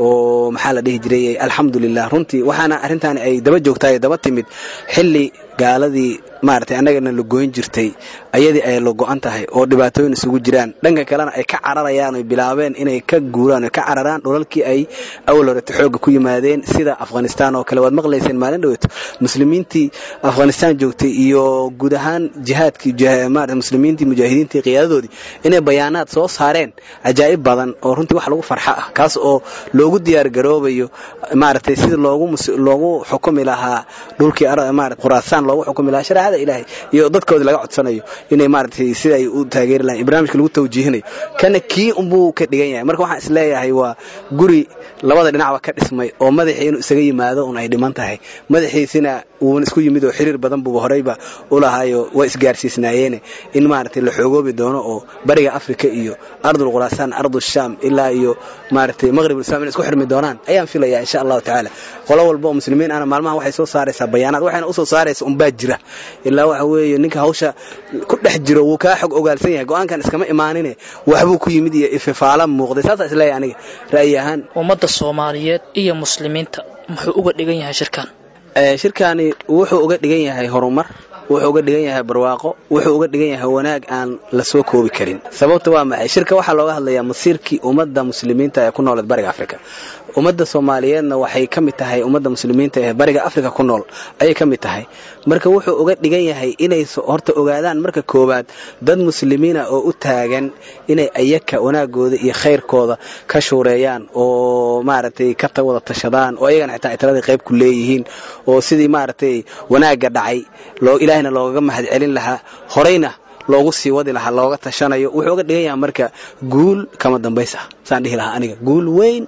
oo maxaa la dhihi jiray alxamdulilah runtii waxaana arrintaani ay daba joogtaay daba timid xilli gaaladii maaragtay annagana la goyn jirtay ayadii ay la go'an tahay oo dhibaatooyin isugu jiraan dhanka kalena ay ka cararayaan oy bilaabeen inay ka guuraan oy ka cararaan dhulalkii ay awal horeta xoogga ku yimaadeen sida afghanistaan oo kale waad maqlayseen maalin dhaweeto muslimiintii afghanistaan joogtay iyo guud ahaan jihaadkii muslimiintii mujaahidiintii qiyaadadoodii inay bayaanaad soo saareen cajaa'ib badan oo runtii wax lagu farxa ah kaas oo loogu diyaar garoobayo maaragtay sida loogu loogu xukumi lahaa dhulkii khuraasaan loogu xukumi lahaa shareecada ilaahay iyo dadkoodii laga codsanayo inay maaragtay sida ay u taageeri lahayn barnaamijka lagu tawjiihinayo kana kii unbuu ka dhigan yahay marka waxaan isleeyahay waa guri labada dhinacba ka dhismay oo madaxii inuu isaga yimaado un ay dhiman tahay madaxiisina wuuna isku yimid oo xiriir badan buuba horeyba u lahaayo waa isgaarsiisnaayeene in maaragtay la xoogoobi doono oo bariga afrika iyo ardul khuraasaan ardul shaam ilaa iyo maaragtay maqribul islam inay isku xirmi doonaan ayaan filayaa insha allahu tacaala qolo walba oo muslimiin ana maalmaha waxay soo saaraysaa bayaanaad waxayna usoo saaraysa unbaa jira ilaa waxa weeye ninka hawsha ku dhex jiro wuu kaa xog ogaalsan yahay go-aankan iskama imaanine waxbuu ku yimid iyo ififaala muuqday saasaa isleeyahay aniga ra'yi ahaan
ummadda soomaaliyeed iyo muslimiinta muxuu uga dhigan yahay shirkan
shirkaani wuxuu uga dhigan yahay horumar wuxuu uga dhigan yahay barwaaqo wuxuu uga dhigan yahay wanaag aan la soo koobi karin sababta waa maxay shirka waxaa looga hadlayaa masiirkii ummadda muslimiinta ee ku nooleed bariga afrika ummadda soomaaliyeedna waxay ka mid tahay ummadda muslimiinta ee bariga afrika ku nool ayay ka mid tahay marka wuxuu uga dhigan yahay inay horta ogaadaan marka koowaad dad muslimiina oo u taagan inay ayaka wanaagooda iyo khayrkooda ka shuureeyaan oo maaragtay ka wada tashadaan oo ayagana xitaa ay taladii qayb ku leeyihiin oo sidii maaragtay wanaagga dhacay ilaahayna loogaga mahad celin lahaa horeyna loogu sii wadi lahaa looga tashanayo wuxuu uga dhigan yahay marka guul kama dambays ah saan dhihi lahaa aniga guul weyn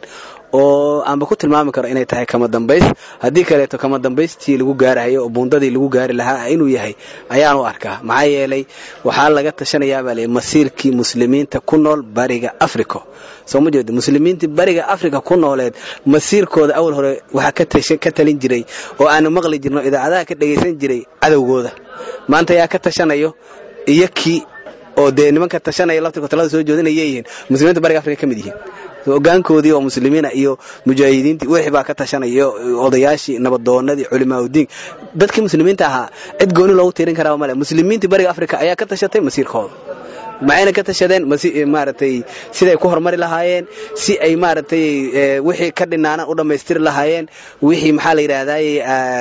oo aanba ku tilmaami karo inay tahay kama dambays haddii kaleeto kama dambaystii lagu gaarahayo oo buundadii lagu gaari lahaa inuu yahay ayaan u arkaa maxaa yeelay waxaa laga tashanayaabaa le masiirkii muslimiinta ku nool bariga africa soo ma jeedo muslimiintii bariga africa ku nooleed masiirkooda awal hore waxaa ka talin jiray oo aanu maqli jirno idaacadaha ka dhagaysan jiray cadowgooda maanta yaa ka tashanayo iyo kii oo dee nimanka tashanaya laftirka talada soo jeedinaya yihiin muslimiinta bariga africa ka mid yihiin hogaankoodii oo muslimiina iyo mujaahidiintii wixii baa ka tashanaya odayaashii nabadoonadii culimaauddiin dadkii muslimiinta ahaa cid gooni loogu tiirin karaa male muslimiintii bariga africa ayaa ka tashatay masiirkooda maxayna ka tashadeen maaragtay siday ku horumari lahaayeen si ay maaragtay wixii ka dhinaanan u dhammaystiri lahaayeen wixii maxaa la yidhaahdaye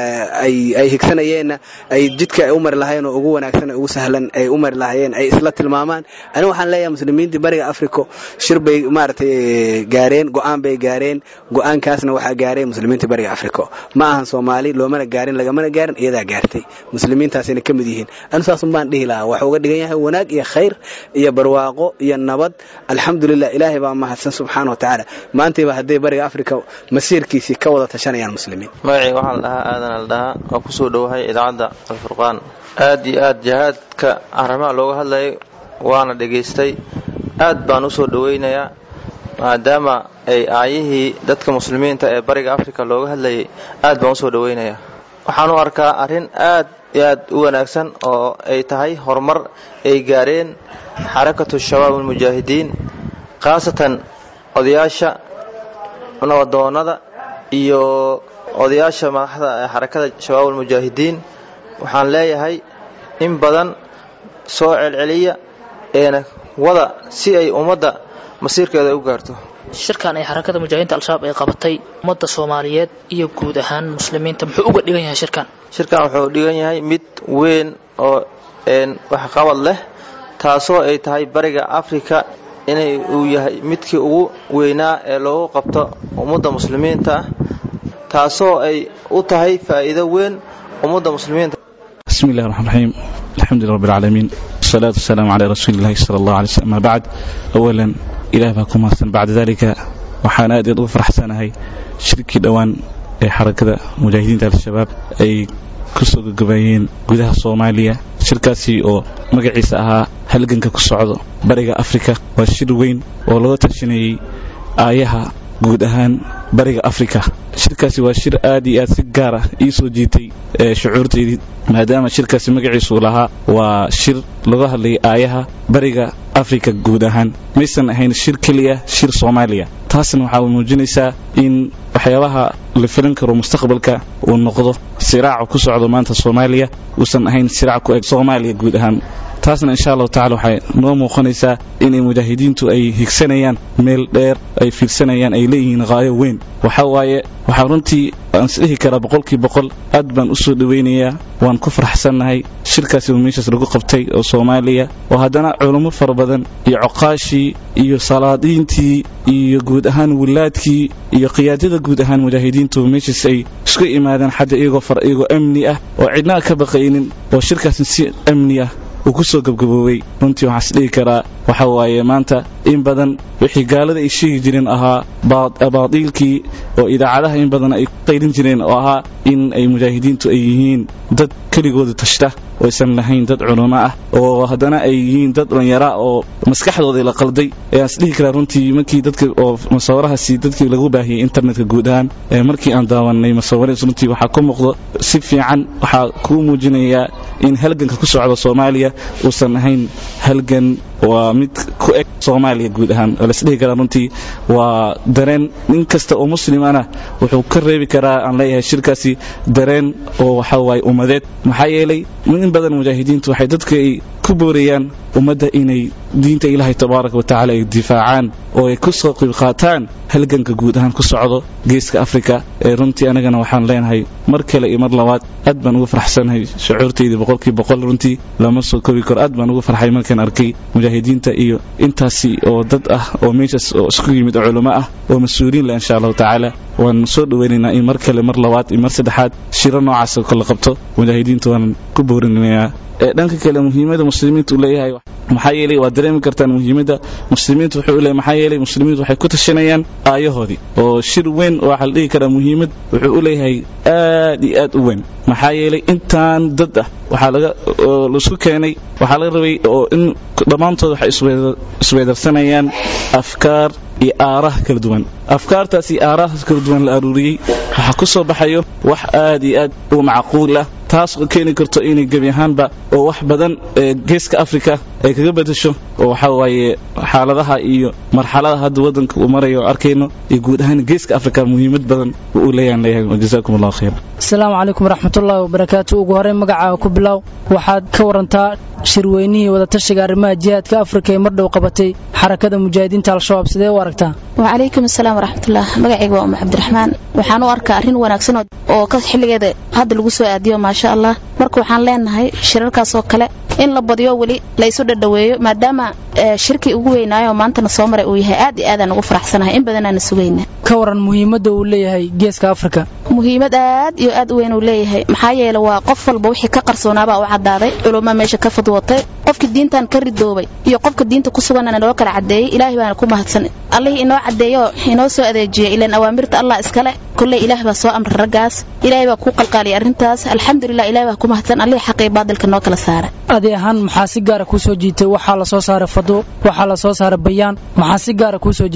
ay higsanayeenna ay jidka ay u mari lahaayeen oo ugu wanaagsan ugu sahlan ay u mari lahaayeen ay isla tilmaamaan ani waxaan leeyahay muslimiintii bariga africa shir bay maaragtay gaareen go'aan bay gaareen go'aankaasna waxaa gaareen muslimiintii bariga africa ma ahan soomaali loomana gaarin lagamana gaarin iyadaa gaartay muslimiintaasina ka mid yihiin anu saasun baan dhihi lahaa waxuu uga dhigan yahay wanaag iyo khayr iyo barwaaqo iyo nabad alxamdulilah ilaahay baa mahadsan subxaana wa tacaala maantayba hadday bariga africa masiirkiisii ka wada tashanayaan muslimiin
magacii waxaa la dhahaa aadan al dhahaa waa kusoo dhowahay idaacadda alfurqaan aad iyo aad jihaadka arrimaha looga hadlayay waana dhegaystay aad baan usoo dhowaynayaa maadaama ay aayihii dadka muslimiinta ee bariga africa looga hadlayay aad baan usoo dhowaynayaa waxaan u arkaa arrin aad iyo aad u wanaagsan oo ay tahay horumar ay gaareen xarakatu shabaab almujaahidiin khaasatan odayaasha nabadoonnada iyo odayaasha madaxda ee xarakada shabaab almujaahidiin waxaan leeyahay in badan soo celceliya eena wada si ay ummadda masiirkeeda u gaarto
shirkan ay xarakada mujaahidiinta al-shabaab ay qabatay ummadda soomaaliyeed iyo guud ahaan muslimiinta muxuu uga dhigan yahay shirkan
shirkan wuxuu dhigan yahay mid weyn oo waxqabad leh taasoo ay tahay bariga afrika inay uu yahay midkii ugu weynaa ee loogu qabto ummadda muslimiinta ah taasoo ay u tahay faa'iido weyn ummadda muslimiinta
بسم الله الرحمن الرحيم الحمد لله رب العالمين والصلاة والسلام على رسول الله صلى الله عليه وسلم أما بعد أولا إله باكم أحسن بعد ذلك waxaan aad ugu faraxsanahay shirkii dhowaan ee xarakada mujaahidiinta al-shabaab ay ku soo gagabeeyeen gudaha soomaaliya shirkaasi oo magaciisa ahaa halganka ku socdo bariga afrika waa shir weyn oo laga tashanayey aayaha guud ahaan bariga afrika shirkaasi waa shir aad iyo aad si gaar ah ii soo jiitay shucuurtaydii maadaama shirkaasi magaciisu lahaa waa shir laga hadlayay aayaha bariga afrika guud ahaan maysan ahayn shir keliya shir soomaaliya taasna waxaa muujinaysaa in waxyaabaha la filan karo mustaqbalka uu noqdo siraaca ku socdo maanta soomaaliya uusan ahayn siraac ku eg soomaaliya guud ahaan taasna insha allahu tacala waxay noo muuqanaysaa inay mujaahidiintu ay higsanayaan meel dheer ay fiirsanayaan ay leeyihiin qaayo weyn waxa waaye waxaa runtii aan isdhihi karaa boqolkii boqol aad baan u soo dhowaynayaa waan ku faraxsannahay shirkaasi uu meeshaas lagu qabtay oo soomaaliya oo haddana culummo fara badan iyo coqaashii iyo salaadiintii iyo guud ahaan wilaadkii iyo qiyaadada guud ahaan mujaahidiintu meeshaas ay isku imaadeen xadda iyagoo far iyagoo amni ah oo cidnaa ka baqaynin oo shirkaasna si amni ah uu ku soo gabgaboobay runtii waxaan isdhihi karaa waxa waaye maanta in badan wixii gaalada ay sheegi jireen ahaa baadiilkii oo idaacadaha in badan ay qaylin jireen oo ahaa in ay mujaahidiintu ay yihiin dad keligooda tashta oo aysan lahayn dad culummo ah oo haddana ay yihiin dad dhalinyara oo maskaxdooda la qalday ayaan isdhihi karaa runtii markii dadka oo masawirahaasi dadkii lagu baahiyey internetka guud ahaan markii aan daawanay masawirahaas runtii waxaa ka muuqdo si fiican waxaa kuu muujinayaa in halganka ku socda soomaaliya uusan ahayn halgan waa mid ku eg soomaaliya guud ahaan oo lasdhihi karaa runtii waa dareen nin kasta oo muslimana wuxuu ka reebi karaa aan leeyahay shirkaasi dareen oo waxa waaye ummadeed maxaa yeelay in badan mujaahidiintu waxay dadka ay ku boorayaan ummadda inay diinta ilaahay tabaaraka wa tacaala ay difaacaan oo ay ku soo qayb qaataan halganka guud ahaan ku socdo geeska afrika ee runtii anagana waxaan leenahay mar kale iyo mar labaad aad baan ugu farxsanahay shucuurtaydii boqolkii boqol runtii lama soo kobi karo aad baan ugu farxay markaan arkay mujaahidiinta iyo intaasi oo dad ah oo meeshaas oo isku yimid oo culamo ah oo mas-uuliin leh insha allahu tacaala waan soo dhowaynaynaa in mar kale mar labaad iyo mar saddexaad shiro noocaas oo kala qabto mujaahidiinta waan ku boorinayaa dhanka kale muhiimada muslimiintu leeyahay maxaa yeelay waad dareemi kartaan muhiimada muslimiintu wuxuu leeyahay maxaa yeelay muslimiintu waxay ku tashanayaan aayahoodii oo shir weyn oo waxaa la dhihi karaa muhiimad wuxuu u leeyahay aad iyo aad u weyn maxaa yeelay intaan dad ah waxaa laga laisku keenay waxaa laga rabay oo in dhammaantood waxay isweedarsanayaan afkaar iyo aaraha kala duwan afkaartaas iyo aarahaas kala duwan la aruuriyey waxaa ku soo baxayo wax aad iyo aad u macquul ah taas oo keeni karto inay gebi ahaanba oo wax badan geeska afrika ay kaga bedasho oo waxaa waaye xaaladaha iyo marxalada hadda waddanka uu marayo oo arkayno iyo guud ahaan geeska afrika muhiimad badan uu leeyahan leeyahay jazaakum allahu khayr
asalaamu calaykum waraxmatullaahi wabarakaatu ugu horreyn magacaaga ku bilow waxaad ka warantaa shirweynihii wadatashiga arrimaha jihaadka afrika ee mardhow qabatay xarakada mujaahidiinta al-shabaab sidee u aragtaa
wacalaykum asalaam waraxmatullah magacayga waa umu cabdiraxmaan waxaan u arkaa arrin wanaagsan oo ka xilligeeda hadda lagu soo aadiyo maasha allah marka waxaan leenahay shirarkaas oo kale in la badiyo weli la isu dhadhaweeyo maadaama shirkii ugu weynaayo maantana soo maray uu yahay aad iyo aadaan ugu faraxsanahay in badanaana sugayna
ka waran muhiimadda uu leeyahay geeska afrika
muhiimad aad iyo aad u weyn uu leeyahay maxaa yeele waa qof walba wixii ka qarsoonaabaa u caddaaday culumma meesha ka fadwatay qofkii diintan ka ridoobay iyo qofka diinta ku suganana noo kala caddeeyey ilaahay baana ku mahadsan allihii inoo caddeeyo inoo soo adeejiyey ilaan awaamirta allah iskale kolley ilaah baa soo amray raggaas ilaahay baa kuu qalqaaliyay arrintaas alxamdulilah ilahay baa ku mahadsan allihii xaqii baadilka noo kala saara
adi ahaan maxaa si gaara kuu soo jiitay waxaa la soo saaray fadwo waxaa la soo saaray bayaan maxaa si gaara kuu soo jiitay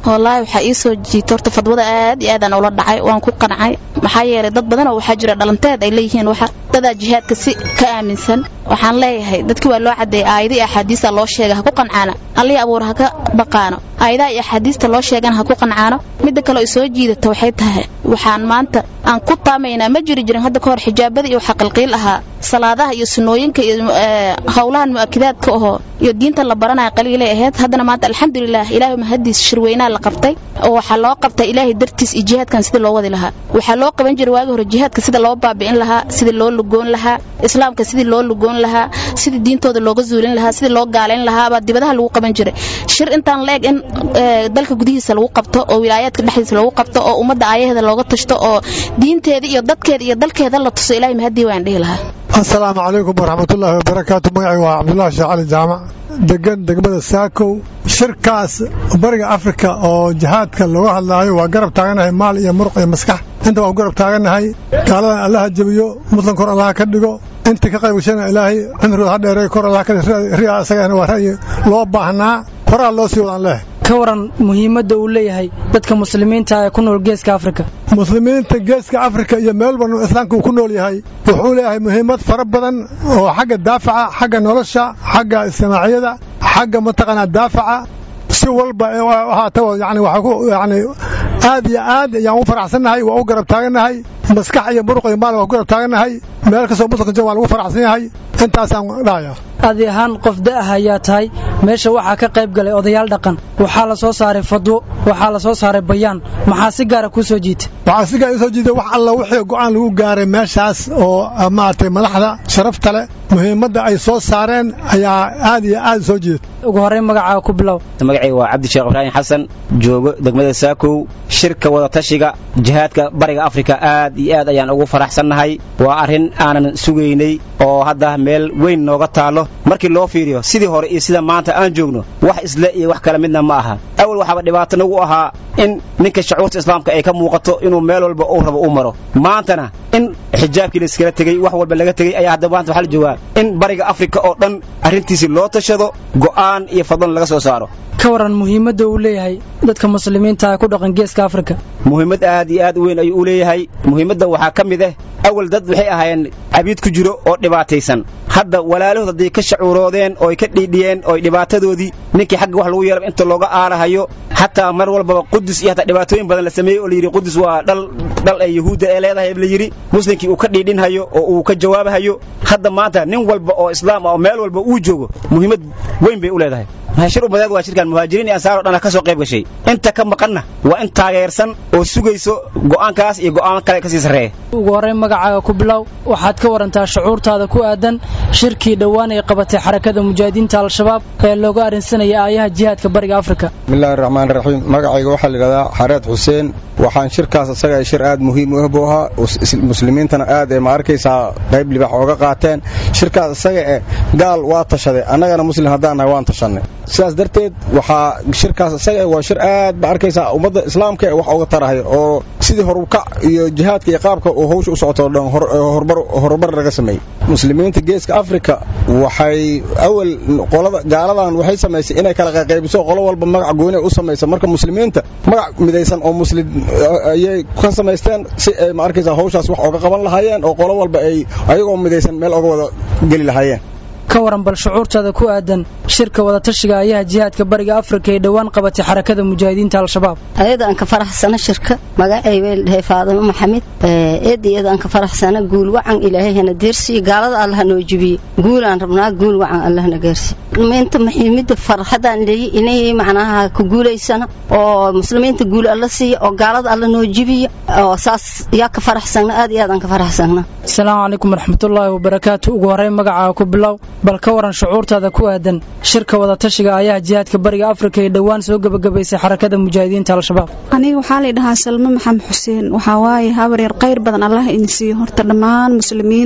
wallaahi waxaa ii soo jiitay horta fadwada aad iyo aadaan ula dhacay waan ku qancay maxaa yeelay dad badanoo waxaa jira dhalanteed ay leeyihiin waxa dadaa jihaadka si ka aaminsan waxaan leeyahay dadkii waa loo cadeeyay aayada iyo axaadiista loo sheega ha ku qancaano allihii abuur ha ka baqaano aayadaha iyo axaadiista loo sheegana ha ku qancaano midda kale ay soo jiidata waxay tahay waxaan maanta aan ku taamaynaa ma jiri jirin hadda ka hor xijaabada iyo waxa qilqiil ahaa salaadaha iyo sunnooyinka iyo howlahan mu'akidaadka ahoo iyo diinta la baranaya qaliilay ahayd haddana maanta alxamdulilah ilaahay mahadiis shirweynaa la qabtay oo waxaa loo qabtay ilaahay dartiis iyo jihaadkan sidii loo wadi lahaa waxaa loo qaban jiray waagi hore jihaadka sida loo baabi'in lahaa sidii loo lugoon lahaa islaamka sidii loo lugoon lahaa sidii diintooda looga zuulin lahaa sidii loo gaalayn lahaa baa dibadaha lagu qaban jiray shir intaan la eg in dalka gudihiisa lagu qabto oo wilaayaadka dhexdiisa lagu qabto oo ummadda aayaheeda looga tashto oo diinteeda iyo dadkeeda iyo dalkeeda la tuso ilaahay mahadii waan dhihi lahaa
asalaamu calaykum waraxmatullaahi wabarakaatu magacay waa cabdullaahi sheekh cali jaamac degan degmada saakow shirkaas bariga afrika oo jihaadka looga hadlaayo waa garab taaganahay maal iyo muruq iyo maskax inta waa ku garab taaganahay gaaladan allaha jebiyo muslim kor allaha ka dhigo intii ka qayb gashana ilaahay cimrigooda ha dheereey kor allaha ka riya isagana waa ra'yi loo baahnaa horaa loo sii wadaan leh
ka waran muhiimadda uu leeyahay dadka muslimiinta ee ku nool geeska afrika
muslimiinta geeska afrika iyo meel walba islaamka uu ku nool yahay wuxuu leeyahay muhiimad fara badan oo xagga daafaca xagga nolosha xagga ijtimaaciyada xagga mataqaanaa daafaca si walba ahaata yani waxaa ku yani aad iyo aad ayaan u faraxsannahay waa u garab taagannahay maskax iyo muruq iyo maal waa ku garab taagannahay meel kastoo muslimka jira waa lagu faraxsan yahay intaasaan dhahaya
adi ahaan qof da'ah ayaa tahay meesha waxaa ka qayb galay odayaal dhaqan waxaa la soo saaray fadwo waxaa la soo saaray bayaan maxaa si gaara kuu soo jiitay
waxaa si gaara u soo jiitay wax alla wixii go'aan lagu gaaray meeshaas oo maaragtay madaxda sharafta leh muhiimadda ay soo saareen ayaa aad iyo aad soo jiitay
ugu horreyn magacaa ku bilow
magacayga waa cabdi sheekh ibraahim xasan joogo degmada saakow shirka wadatashiga jihaadka bariga afrika aad iyo aad ayaan ugu faraxsannahay waa arrin aanan sugaynay oo hadda meel weyn nooga taallo markii loo fiiriyo sidii hore iyo sida maanta aan joogno wax isle iyo wax kale midna ma aha awal waxaaba dhibaato nagu ahaa in ninka shucuurta islaamka ay ka muuqato inuu meel walba uu rabo u maro maantana in xijaabkii la iskala tegey wax walba laga tegey ayaa hadda maanta waxaa la joogaa in bariga afrika oo dhan arrintiisii loo tashado go'aan iyo fadlan laga soo saaro
ka waran muhiimadda uu leeyahay dadka muslimiinta ee ku dhaqan geeska afrika
muhiimad aad iyo aad u weyn ayuu u leeyahay muhiimadda waxaa ka mid ah awal dad waxay ahaayeen cabiid ku jiro oo dhibaataysan hadda walaalahood hadday ka shacuuroodeen ooy ka dhiidhiyeen ooy dhibaatadoodii ninkii xagga wax lagu yeelaba inta looga aarahayo xataa mar walbaba qudus iyo hataa dhibaatooyin badan la sameeyey oo layidhi qudus waa dhal dhal ay yahuudda ee leedahay la yidhi muslimkii uu ka dhiidhinhayo oo uu ka jawaabahayo hadda maanta nin walba oo islaam ah oo meel walba uu joogo muhiimad weyn bay u leedahay shir umadeed waa shirkan muhaajiriin iyo ansaar oo dhan ka soo qayb gashay inta ka maqanna waa in taageersan oo sugayso go'aankaas iyo go'aan kale ka sii sarreeya
ugu horreyn magacaaga ku bilow waxaad ka warantaa shucuurtaada ku aadan shirkii dhowaan ay qabatay xarakada mujaahidiinta al-shabaab ee looga arrinsanaya aayaha jihaadka bariga afrika
bismillahi raxmaan raxiim magacayga waxaa la yidhahdaa xareed xuseen waxaan shirkaas isaga shir aad muhiim u ah buu ahaa muslimiintana aad ee ma arkaysaa qayb libax ooga qaateen shirkaas isaga eh gaal waa tashaday annagana muslim haddaan nahay waan tashannay sidaas darteed waxaa shirkaas isaga waa shir aad ba arkaysaa ummadda islaamka ee wax uga tarahay oo sidii horukac iyo jihaadka iyo qaabka uu hawsha u socoto o dhan horumar laga sameeyey muslimiinta geeska afrika waxay awal qolada gaaladan waxay samaysay inay kala qaybiso qolo walba magac gooni u samaysa marka muslimiinta magac midaysan oo muslim ayay ka samaysteen si ay ma arkaysaa hawshaas wax oga qaban lahaayeen oo qolo walba ay ayagoo midaysan meel oga wada geli lahaayeen
ka waran bal shucuurtaada ku aadan shirka wadatashiga ayaha jihaadka bariga afrika ee dhowaan qabatay xarakada mujaahidiinta al-shabaab
ayada aan ka faraxsana shirka magacay way dhahay faadimo maxamed eed iyada aan ka faraxsana guul wacan ilaahayna deersiyo gaalada allah noo jibiye guul aan rabnaa guul wacan allahna gaarsiyo muslimiinta muhiimada farxadaan leeyahay inay macnaha ku guulaysana oo muslimiinta guul alla siiya oo gaalada alla noo jibiya oo saas yaa ka faraxsana aad iyo aad aan ka faraxsana
asalaamu calaykum waraxmatullaahi wabarakaatu ugu horreyn magacaaga ku bilow bal ka waran shucuurtaada ku aadan shirka wadatashiga ayaha jihaadka bariga afrika ee dhowaan soo gebagabaysay xarakada mujaahidiinta al-shabaab
aniga waxaa la dhahaa salme maxamed xuseen waxaa waaye habar yar qayr badan allah idin siiyo horta dhammaan muslimiinta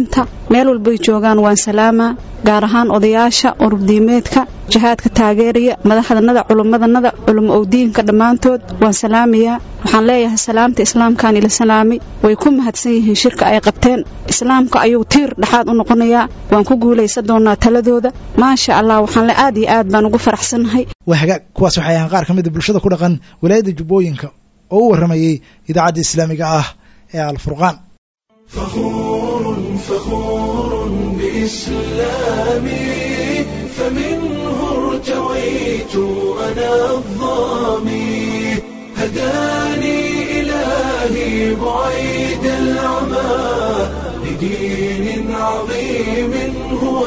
meel walbay joogaan waan salaamaa gaar ahaan odayaasha ururdiimeedka jihaadka taageeraya madaxdanada culummadanada culimo owdiinka dhammaantood waan salaamayaa waxaan leeyahay salaamta islaamkaan ila salaamay way ku mahadsan yihiin shirka ay qabteen islaamka ayuu tiir dhexaad u noqonayaa waan ku guulaysan doonaa taladooda maasha allah waxaan le aad iyo aad baan ugu faraxsannahay
waa hagaag kuwaas waxay ahaan qaar ka mid a bulshada ku dhaqan walaayadda jubbooyinka oo u warramayey idaacadda islaamiga ah ee alfurqaan
فخور بإسلامي فمنه ارتويت أنا الظامي هداني إلهي بعيد العمى لدين عظيم هو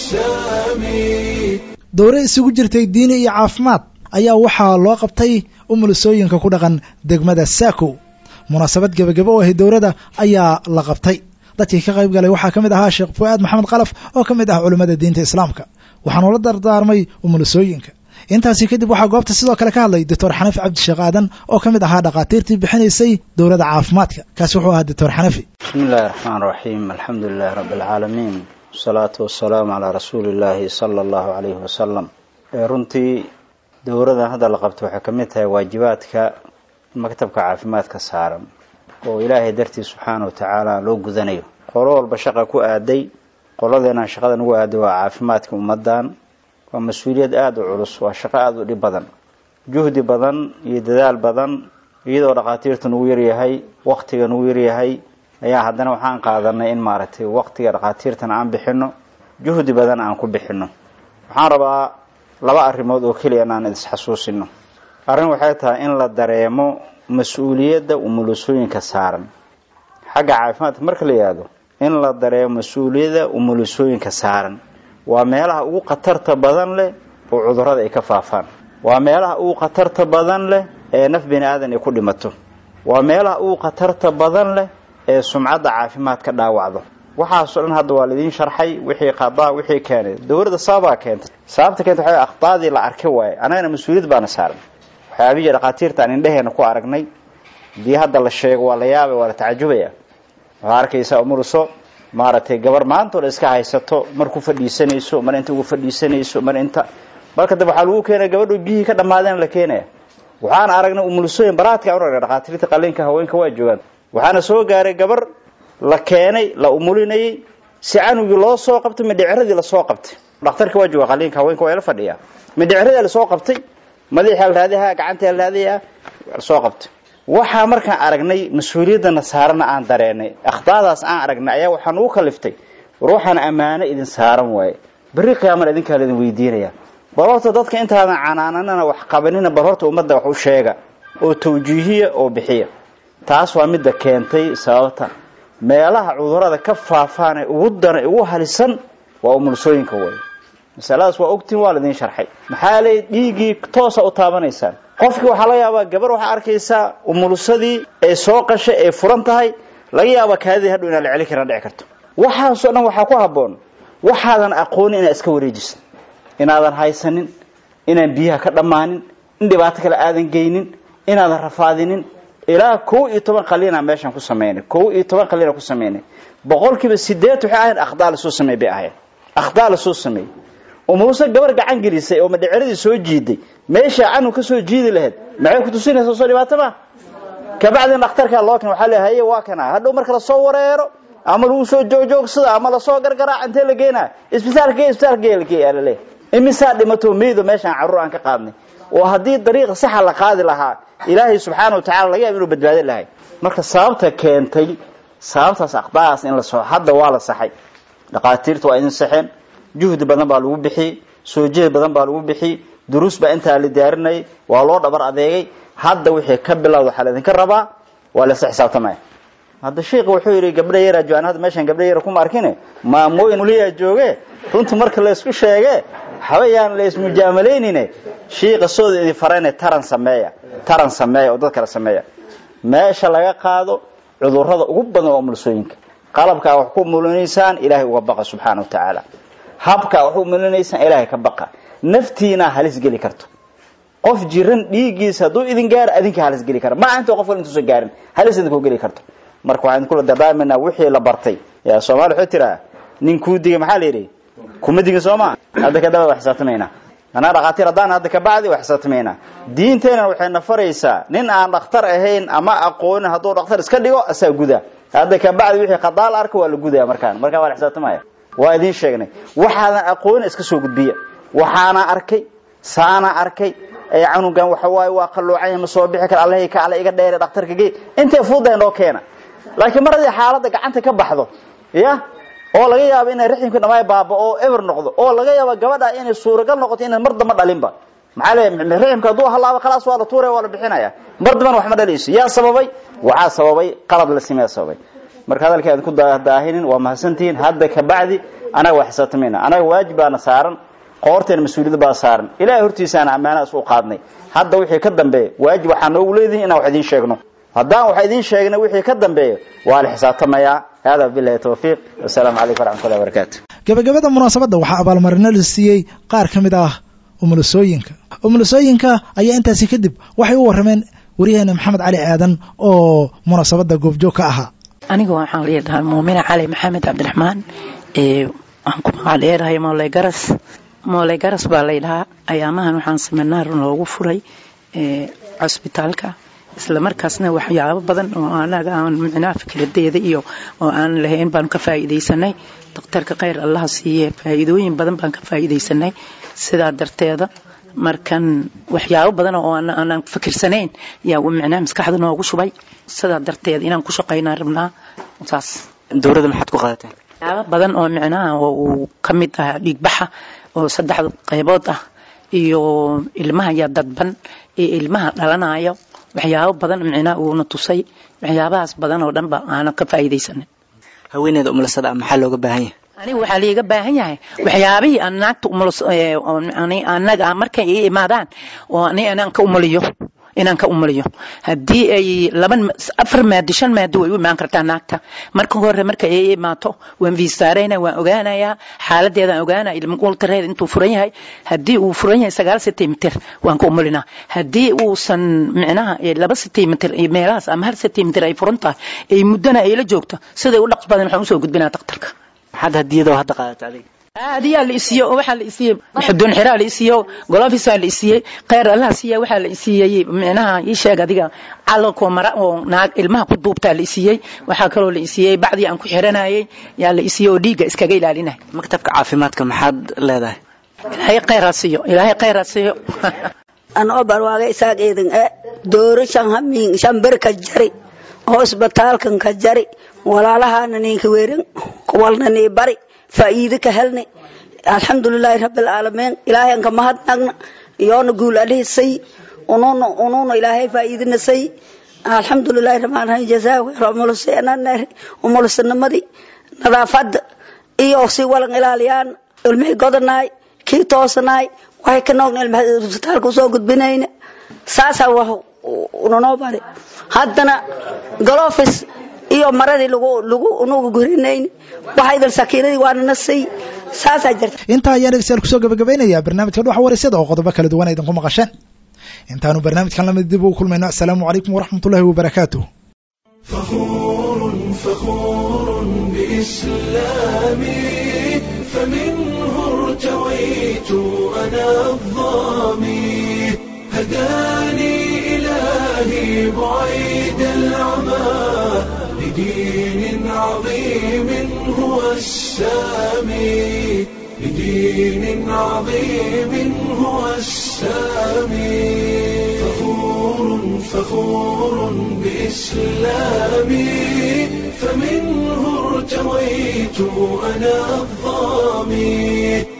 السامي
dowre isugu jirtay diini iyo caafimaad ayaa waxaa loo qabtay umulisooyinka ku dhaqan degmada saako munaasabad gebagabo oo ahay dowladda ayaa la qabtay dadkii ka qayb galay waxaa ka mid ahaa sheekh fu'aad maxamed kalaf oo ka mid ah culimmada diinta islaamka waxaanu la dardaarmay umulisooyinka intaasi kadib waxaa goobta sidoo kale ka hadlay doctor xanafi cabdisheekh aadan oo ka mid ahaa dhakhaatiirtii bixinaysay dowladda caafimaadka kaasi wuxuu ahaa doctor xanafi
bismi illaahi raxmaan raxiim alxamdu lilahi rabbi alcaalamiin wasalaatu wasalaamu calaa rasuuli illaahi sala allahu calayhi wasalam runtii dowladan hadda la qabto waxay ka mid tahay waajibaadka maktabka caafimaadka saaran oo ilaahay dartii subxaana wa tacaala loo gudanayo qolo walba shaqa ku aaday qoladeenaan shaqada nagu aaday waa caafimaadka ummadan waa mas-uuliyad aada u culus waa shaqo aada u dhib badan juhdi badan iyo dadaal badan iyadoo dhakhaatiirta nagu yaryahay waktiga nagu yaryahay ayaa haddana waxaan qaadanay in maaragtay waktiga dhakhaatiirtan aan bixino juhdi badan aan ku bixino waxaan rabaa laba arrimood oo keliya inaan isxasuusino arrin waxay tahay in la dareemo mas-uuliyadda umulisooyinka saaran xagga caafimaadka marka la yihahdo in la dareemo mas-uuliyadda umulisooyinka saaran waa meelaha ugu khatarta badan leh oo cudurrada ay ka faafaan waa meelaha ugu khatarta badan leh ee naf bini aadan ay ku dhimato waa meelaha ugu khatarta badan leh ee sumcadda caafimaad ka dhaawacdo waxaasoo dhan hadda waa laidiin sharxay wixii qadaa wixii keenay dowladda sababaa keentay sababta keenta waxaa akhdaadii la arki waaye annagana mas-uuliyad baana saaran waxyaabihii dhakhaatiirta aan indheheena ku aragnay hadii hadda la sheego waa la yaabay waa la tacajubaya waxaa arkaysaa umuruso maaragtay gabar maantoo dhan iska haysato mar ku fadhiisanayso mar inta ugu fadhiisanayso mar inta marka dambe waxaa lagu keenaya gabadho biyihii ka dhammaadeen la keenaya waxaan aragnay umulusooyin baraadka aan aragnay dhakhaatiirta qalliinka haweenka waa joogaan waxaana soo gaaray gabar la keenay la umulinayay si canugii loo soo qabtay midhiciradii lasoo qabtay dhakhtarka waa jooga qalliinka haweenka waa la fadhiyaa midhiciradii lasoo qabtay madaxii alraadiha gacantii alraadiha lasoo qabtay waxaa markaan aragnay mas-uuliyaddana saarana aan dareenay akhdaadaas aan aragnay ayaa waxaa nugu kaliftay war waxaan ammaano idin saaran waaye berri qiyaamana idinkaa laidin weydiinaya bal horta dadka intaadan canaananana wax qabanina bal horta ummadda wax u sheega oo tawjiihiya oo bixiya taas waa midda keentay sababta meelaha cudurada ka faafaanee ugu dana ugu halisan waa umulisooyinka wey masaladaas waa ogtiin waa laidin sharxay maxaa leey dhiiggii toosa u taabanaysaan qofkii waxaa laga yaabaa gabar waxaa arkaysaa umulisadii ee soo qashay ee furan tahay laga yaabaa kaadidii hadhow inaan la celin karin dhici karto waxaasoo dhan waxaa ku habboon waxaadan aqoonin inaad iska wareejisan inaadan haysanin inaan biyaha ka dhammaanin in dhibaato kale aadan geynin inaadan rafaadinin ilaa kow iyo toban qaliinaa meeshaan ku samaynay kow iyo toban qaliina ku samaynay boqolkiiba sideed waxay ahayn akhdaa lasoo sameey bay ahayn akhdaa lasoo sameeyey umuluse gabar gacan gelisay oo madhiciradii soo jiiday meeshaa canug ka soo jiidi lahayd maxay ku tusinaysaa soo dhibaato ma kabacdina dhakhtarkaa loo keen waxaa le haye waa kana hadhow marka lasoo wareero ama lagu soo joogjoogsada ama lasoo gargaraac intee la geenaa isbitaalka isbitaalka lale imisaa dhimato meydo meeshaan carruur aan ka qaadnay oo haddii dariiqa saxa la qaadi lahaa ilaahay subxaana wa tacala laga yaaba inuu badbaadin lahay marka sababta keentay sababtaas aqdaadaas in la soo hadda waa la saxay dhakhaatiirta waa idin saxeen juhdi badan baa lagu bixiyey soo jeed badan baa lagu bixiyey duruus baa intaa la diyaarinayay waa loo dhabar adeegay hadda wixii ka bilowda waxaa laydinka rabaa waa laysa xisaabtamaya hadda sheikha wuxuu yidhi gabdha yaraa joogaan hadda meeshaan gabdha yara kuma arkine maamooyin muliyaa jooge runta marka laysku sheege habayaan la ismujaamalaynine shiiqa sooda idin farayne taran sameeya taran sameeya oo dad kale sameeya meesha laga qaado cudurrada ugu badan waa umulisooyinka qalabkaa wax ku mulinaysaan ilaahay uga baqa subxaana wa tacaala habkaa wax u mulinaysaan ilaahay ka baqa naftiinaa halis geli karto qof jiran dhiiggiisa hadduu idin gaaro adinka halis geli kara maa inta qof kale intuusan gaarin halis idinku geli karto marka waxaan idinkula dardaarmaynaa wixii la bartay yaa soomaali wuxuu tiraa nin kuu digay maxaa la yidhi kuma digin soo maa hadda kadaba waa xisaabtamaynaa anaa dhakhaatiir haddaan hadda kabacdi waa xisaabtamaynaa diinteenna waxay na faraysaa nin aan dhakhtar ahayn ama aqoonin hadduu dhakhtar iska dhigo asaa guda hadda kabacdi wixii khadaal arka waa la gudaya markaan markaa waa la xisaabtamaya waa idiin sheegnay waxaadan aqoonin iska soo gudbiya waxaana arkay saana arkay ee canugan waxa waaye waa qalloocanya ma soo bixi kara allahay ka alle iga dheere dhakhtarka gey intay fududahay noo keena laakiin mar haddii xaaladda gacanta ka baxdo ya oo laga yaabo inay raximka dhammaay baaba oo eber noqdo oo laga yaabo gabadha inay suuragal noqoto inay mar damba dhalinba maxaa leeyahay raximka hadduu halaabo khalaas waa la tuuraya waa la bixinaya mar dambana wax ma dhalayso yaa sababay waxaa sababay qalad la sameeya sababay marka hadalkii aad ku daahinin waa mahadsantihiin hadda kabacdi anaga waa xisaabtamayna anaga waajib baana saaran qoorteena mas-uuliyadda baa saaran ilahay hortiisaana ammaanahaas u qaadnay hadda wixii ka dambeeya waajib waxaa noogu leedihin inaan wax idiin sheegno haddaan wax idiin sheegna wixii ka dambeeya waa la xisaabtamayaa hada bilahi tawfiiq wasalaamu calaykum waraxmatullahi wabarakaatu
gabagabada munaasabadda waxaa abaalmarino la siiyey qaar ka mid ah umulisooyinka umulisooyinka ayaa intaasi kadib waxay u warrameen waryaheena maxamed cali aadan oo munaasabadda goobjoog ka ahaa
aniga waxaan leedahay muumina cali maxamed cabdiraxmaan waxaan ku magac dheerahay mooley garas mooley garas baa laydhahaa ayaamahan waxaan seminaar loogu furay cosbitaalka isla markaasna waxyaabo badan oo anaga aan micnaha fikradeeda iyo oo aan lahayn baanu ka faa'iidaysanay daktarka khayr allaha siiye faa'iidooyin badan baan ka faa'iidaysanay sidaa darteeda markan waxyaabo badan oo aanan fikirsanayn yaa micnaha maskaxda noogu shubay sidaa darteeda inaan ku shaqaynaa rabnaa saas
dowladda maxaad ku qaadateen
waxyaabo badan oo micnaha oo uu ka mid ah dhiigbaxa oo saddex qaybood ah iyo ilmaha yaa dadban iyo ilmaha dhalanayo waxyaabo badan micnaha uuna tusay waxyaabahaas badan oo dhanba aanan ka faa'iidaysanin
haweeneyda umulasada ah maxaa looga baahan yahay
aniga waxaa liiga baahan yahay waxyaabihii aan naagta umuls anaga markay ii imaadaan oo ani anaan ka umuliyo inaan ka umuliyo haddii ay laban afar maadi shan maadi way u imaan kartaa naagta marka hore marka ay imaato waan viisaarayna waan ogaanayaa xaaladeedaan ogaanaya ilmultareed intuu furan yahay haddii uu furan yahay sagaal sentimeter waan ka umulinaa haddii uusan micnaha laba sentimeter meelahaas ama hal sentimeter ay furan tahay ay muddana ay la joogto siday u dhaqs badan waxaan usoo gudbinaa daktarka
maxaad hadiyadoo hadda qaadata adiga
adiyaa la isiiyo waxaa la isiiyey xuduun xiraa la isiiyo golofisaa la isiiyey kheyr allaha siiya waxaa la isiiyey micnaha ii sheeg adiga calalkoo mara oo naag ilmaha ku duubtaa la isiiyey waxaa kaloo la isiiyey bacdii aan ku xiranayay yaa la isiiyey oo dhiigga iskaga ilaalinay
maktabka caafimaadka maxaad leedahay
ilaahay kheyraa siiyo ilaahay kheyraa siiyo
anoo barwaaga isaag eedan e dooro shan hamiin shan ber ka jari hosbitaalkan ka jari walaalahana ninka weerin kuwalna nii bari faa'iido ka helnay alxamdulilaahi rabbilcaalamiin ilaahayan ka mahadnagna iyoona guul alihisay ununa ununa ilaahay faa'iidina say alxamdulilaahi rabbilcaalamiin jazaa umulusenaneri umulusnimadii nadaafada iyo si walan ilaaliyaan ilmihii godanaay kii toosanaay waxay ka noogna ilmaha isbitaalka usoo gudbinayna saasaa wax unanoo bari haddana galofis iyo maradii lagu lagu unugu gurinayn waxaydan sakiinadii waana nasay saasaa jirta
intaa ayaan dhegeystayaal kusoo gabagabaynayaa barnaamijka dhuxa waraysyada oo qodobo kala duwan aydan ku maqasheen intaanu barnaamijkan lamid dib ugu kulmayno asalaamu calaykum waraxmatullahi wabarakaatuh
فخور بإسلامي فمنه ارتويت أنا الظامي هداني إلهي بعيد العمى لدين عظيم هو السامي لدين عظيم هو السامي فخور فخور بإسلامي فمنه ارتويت أنا الظامي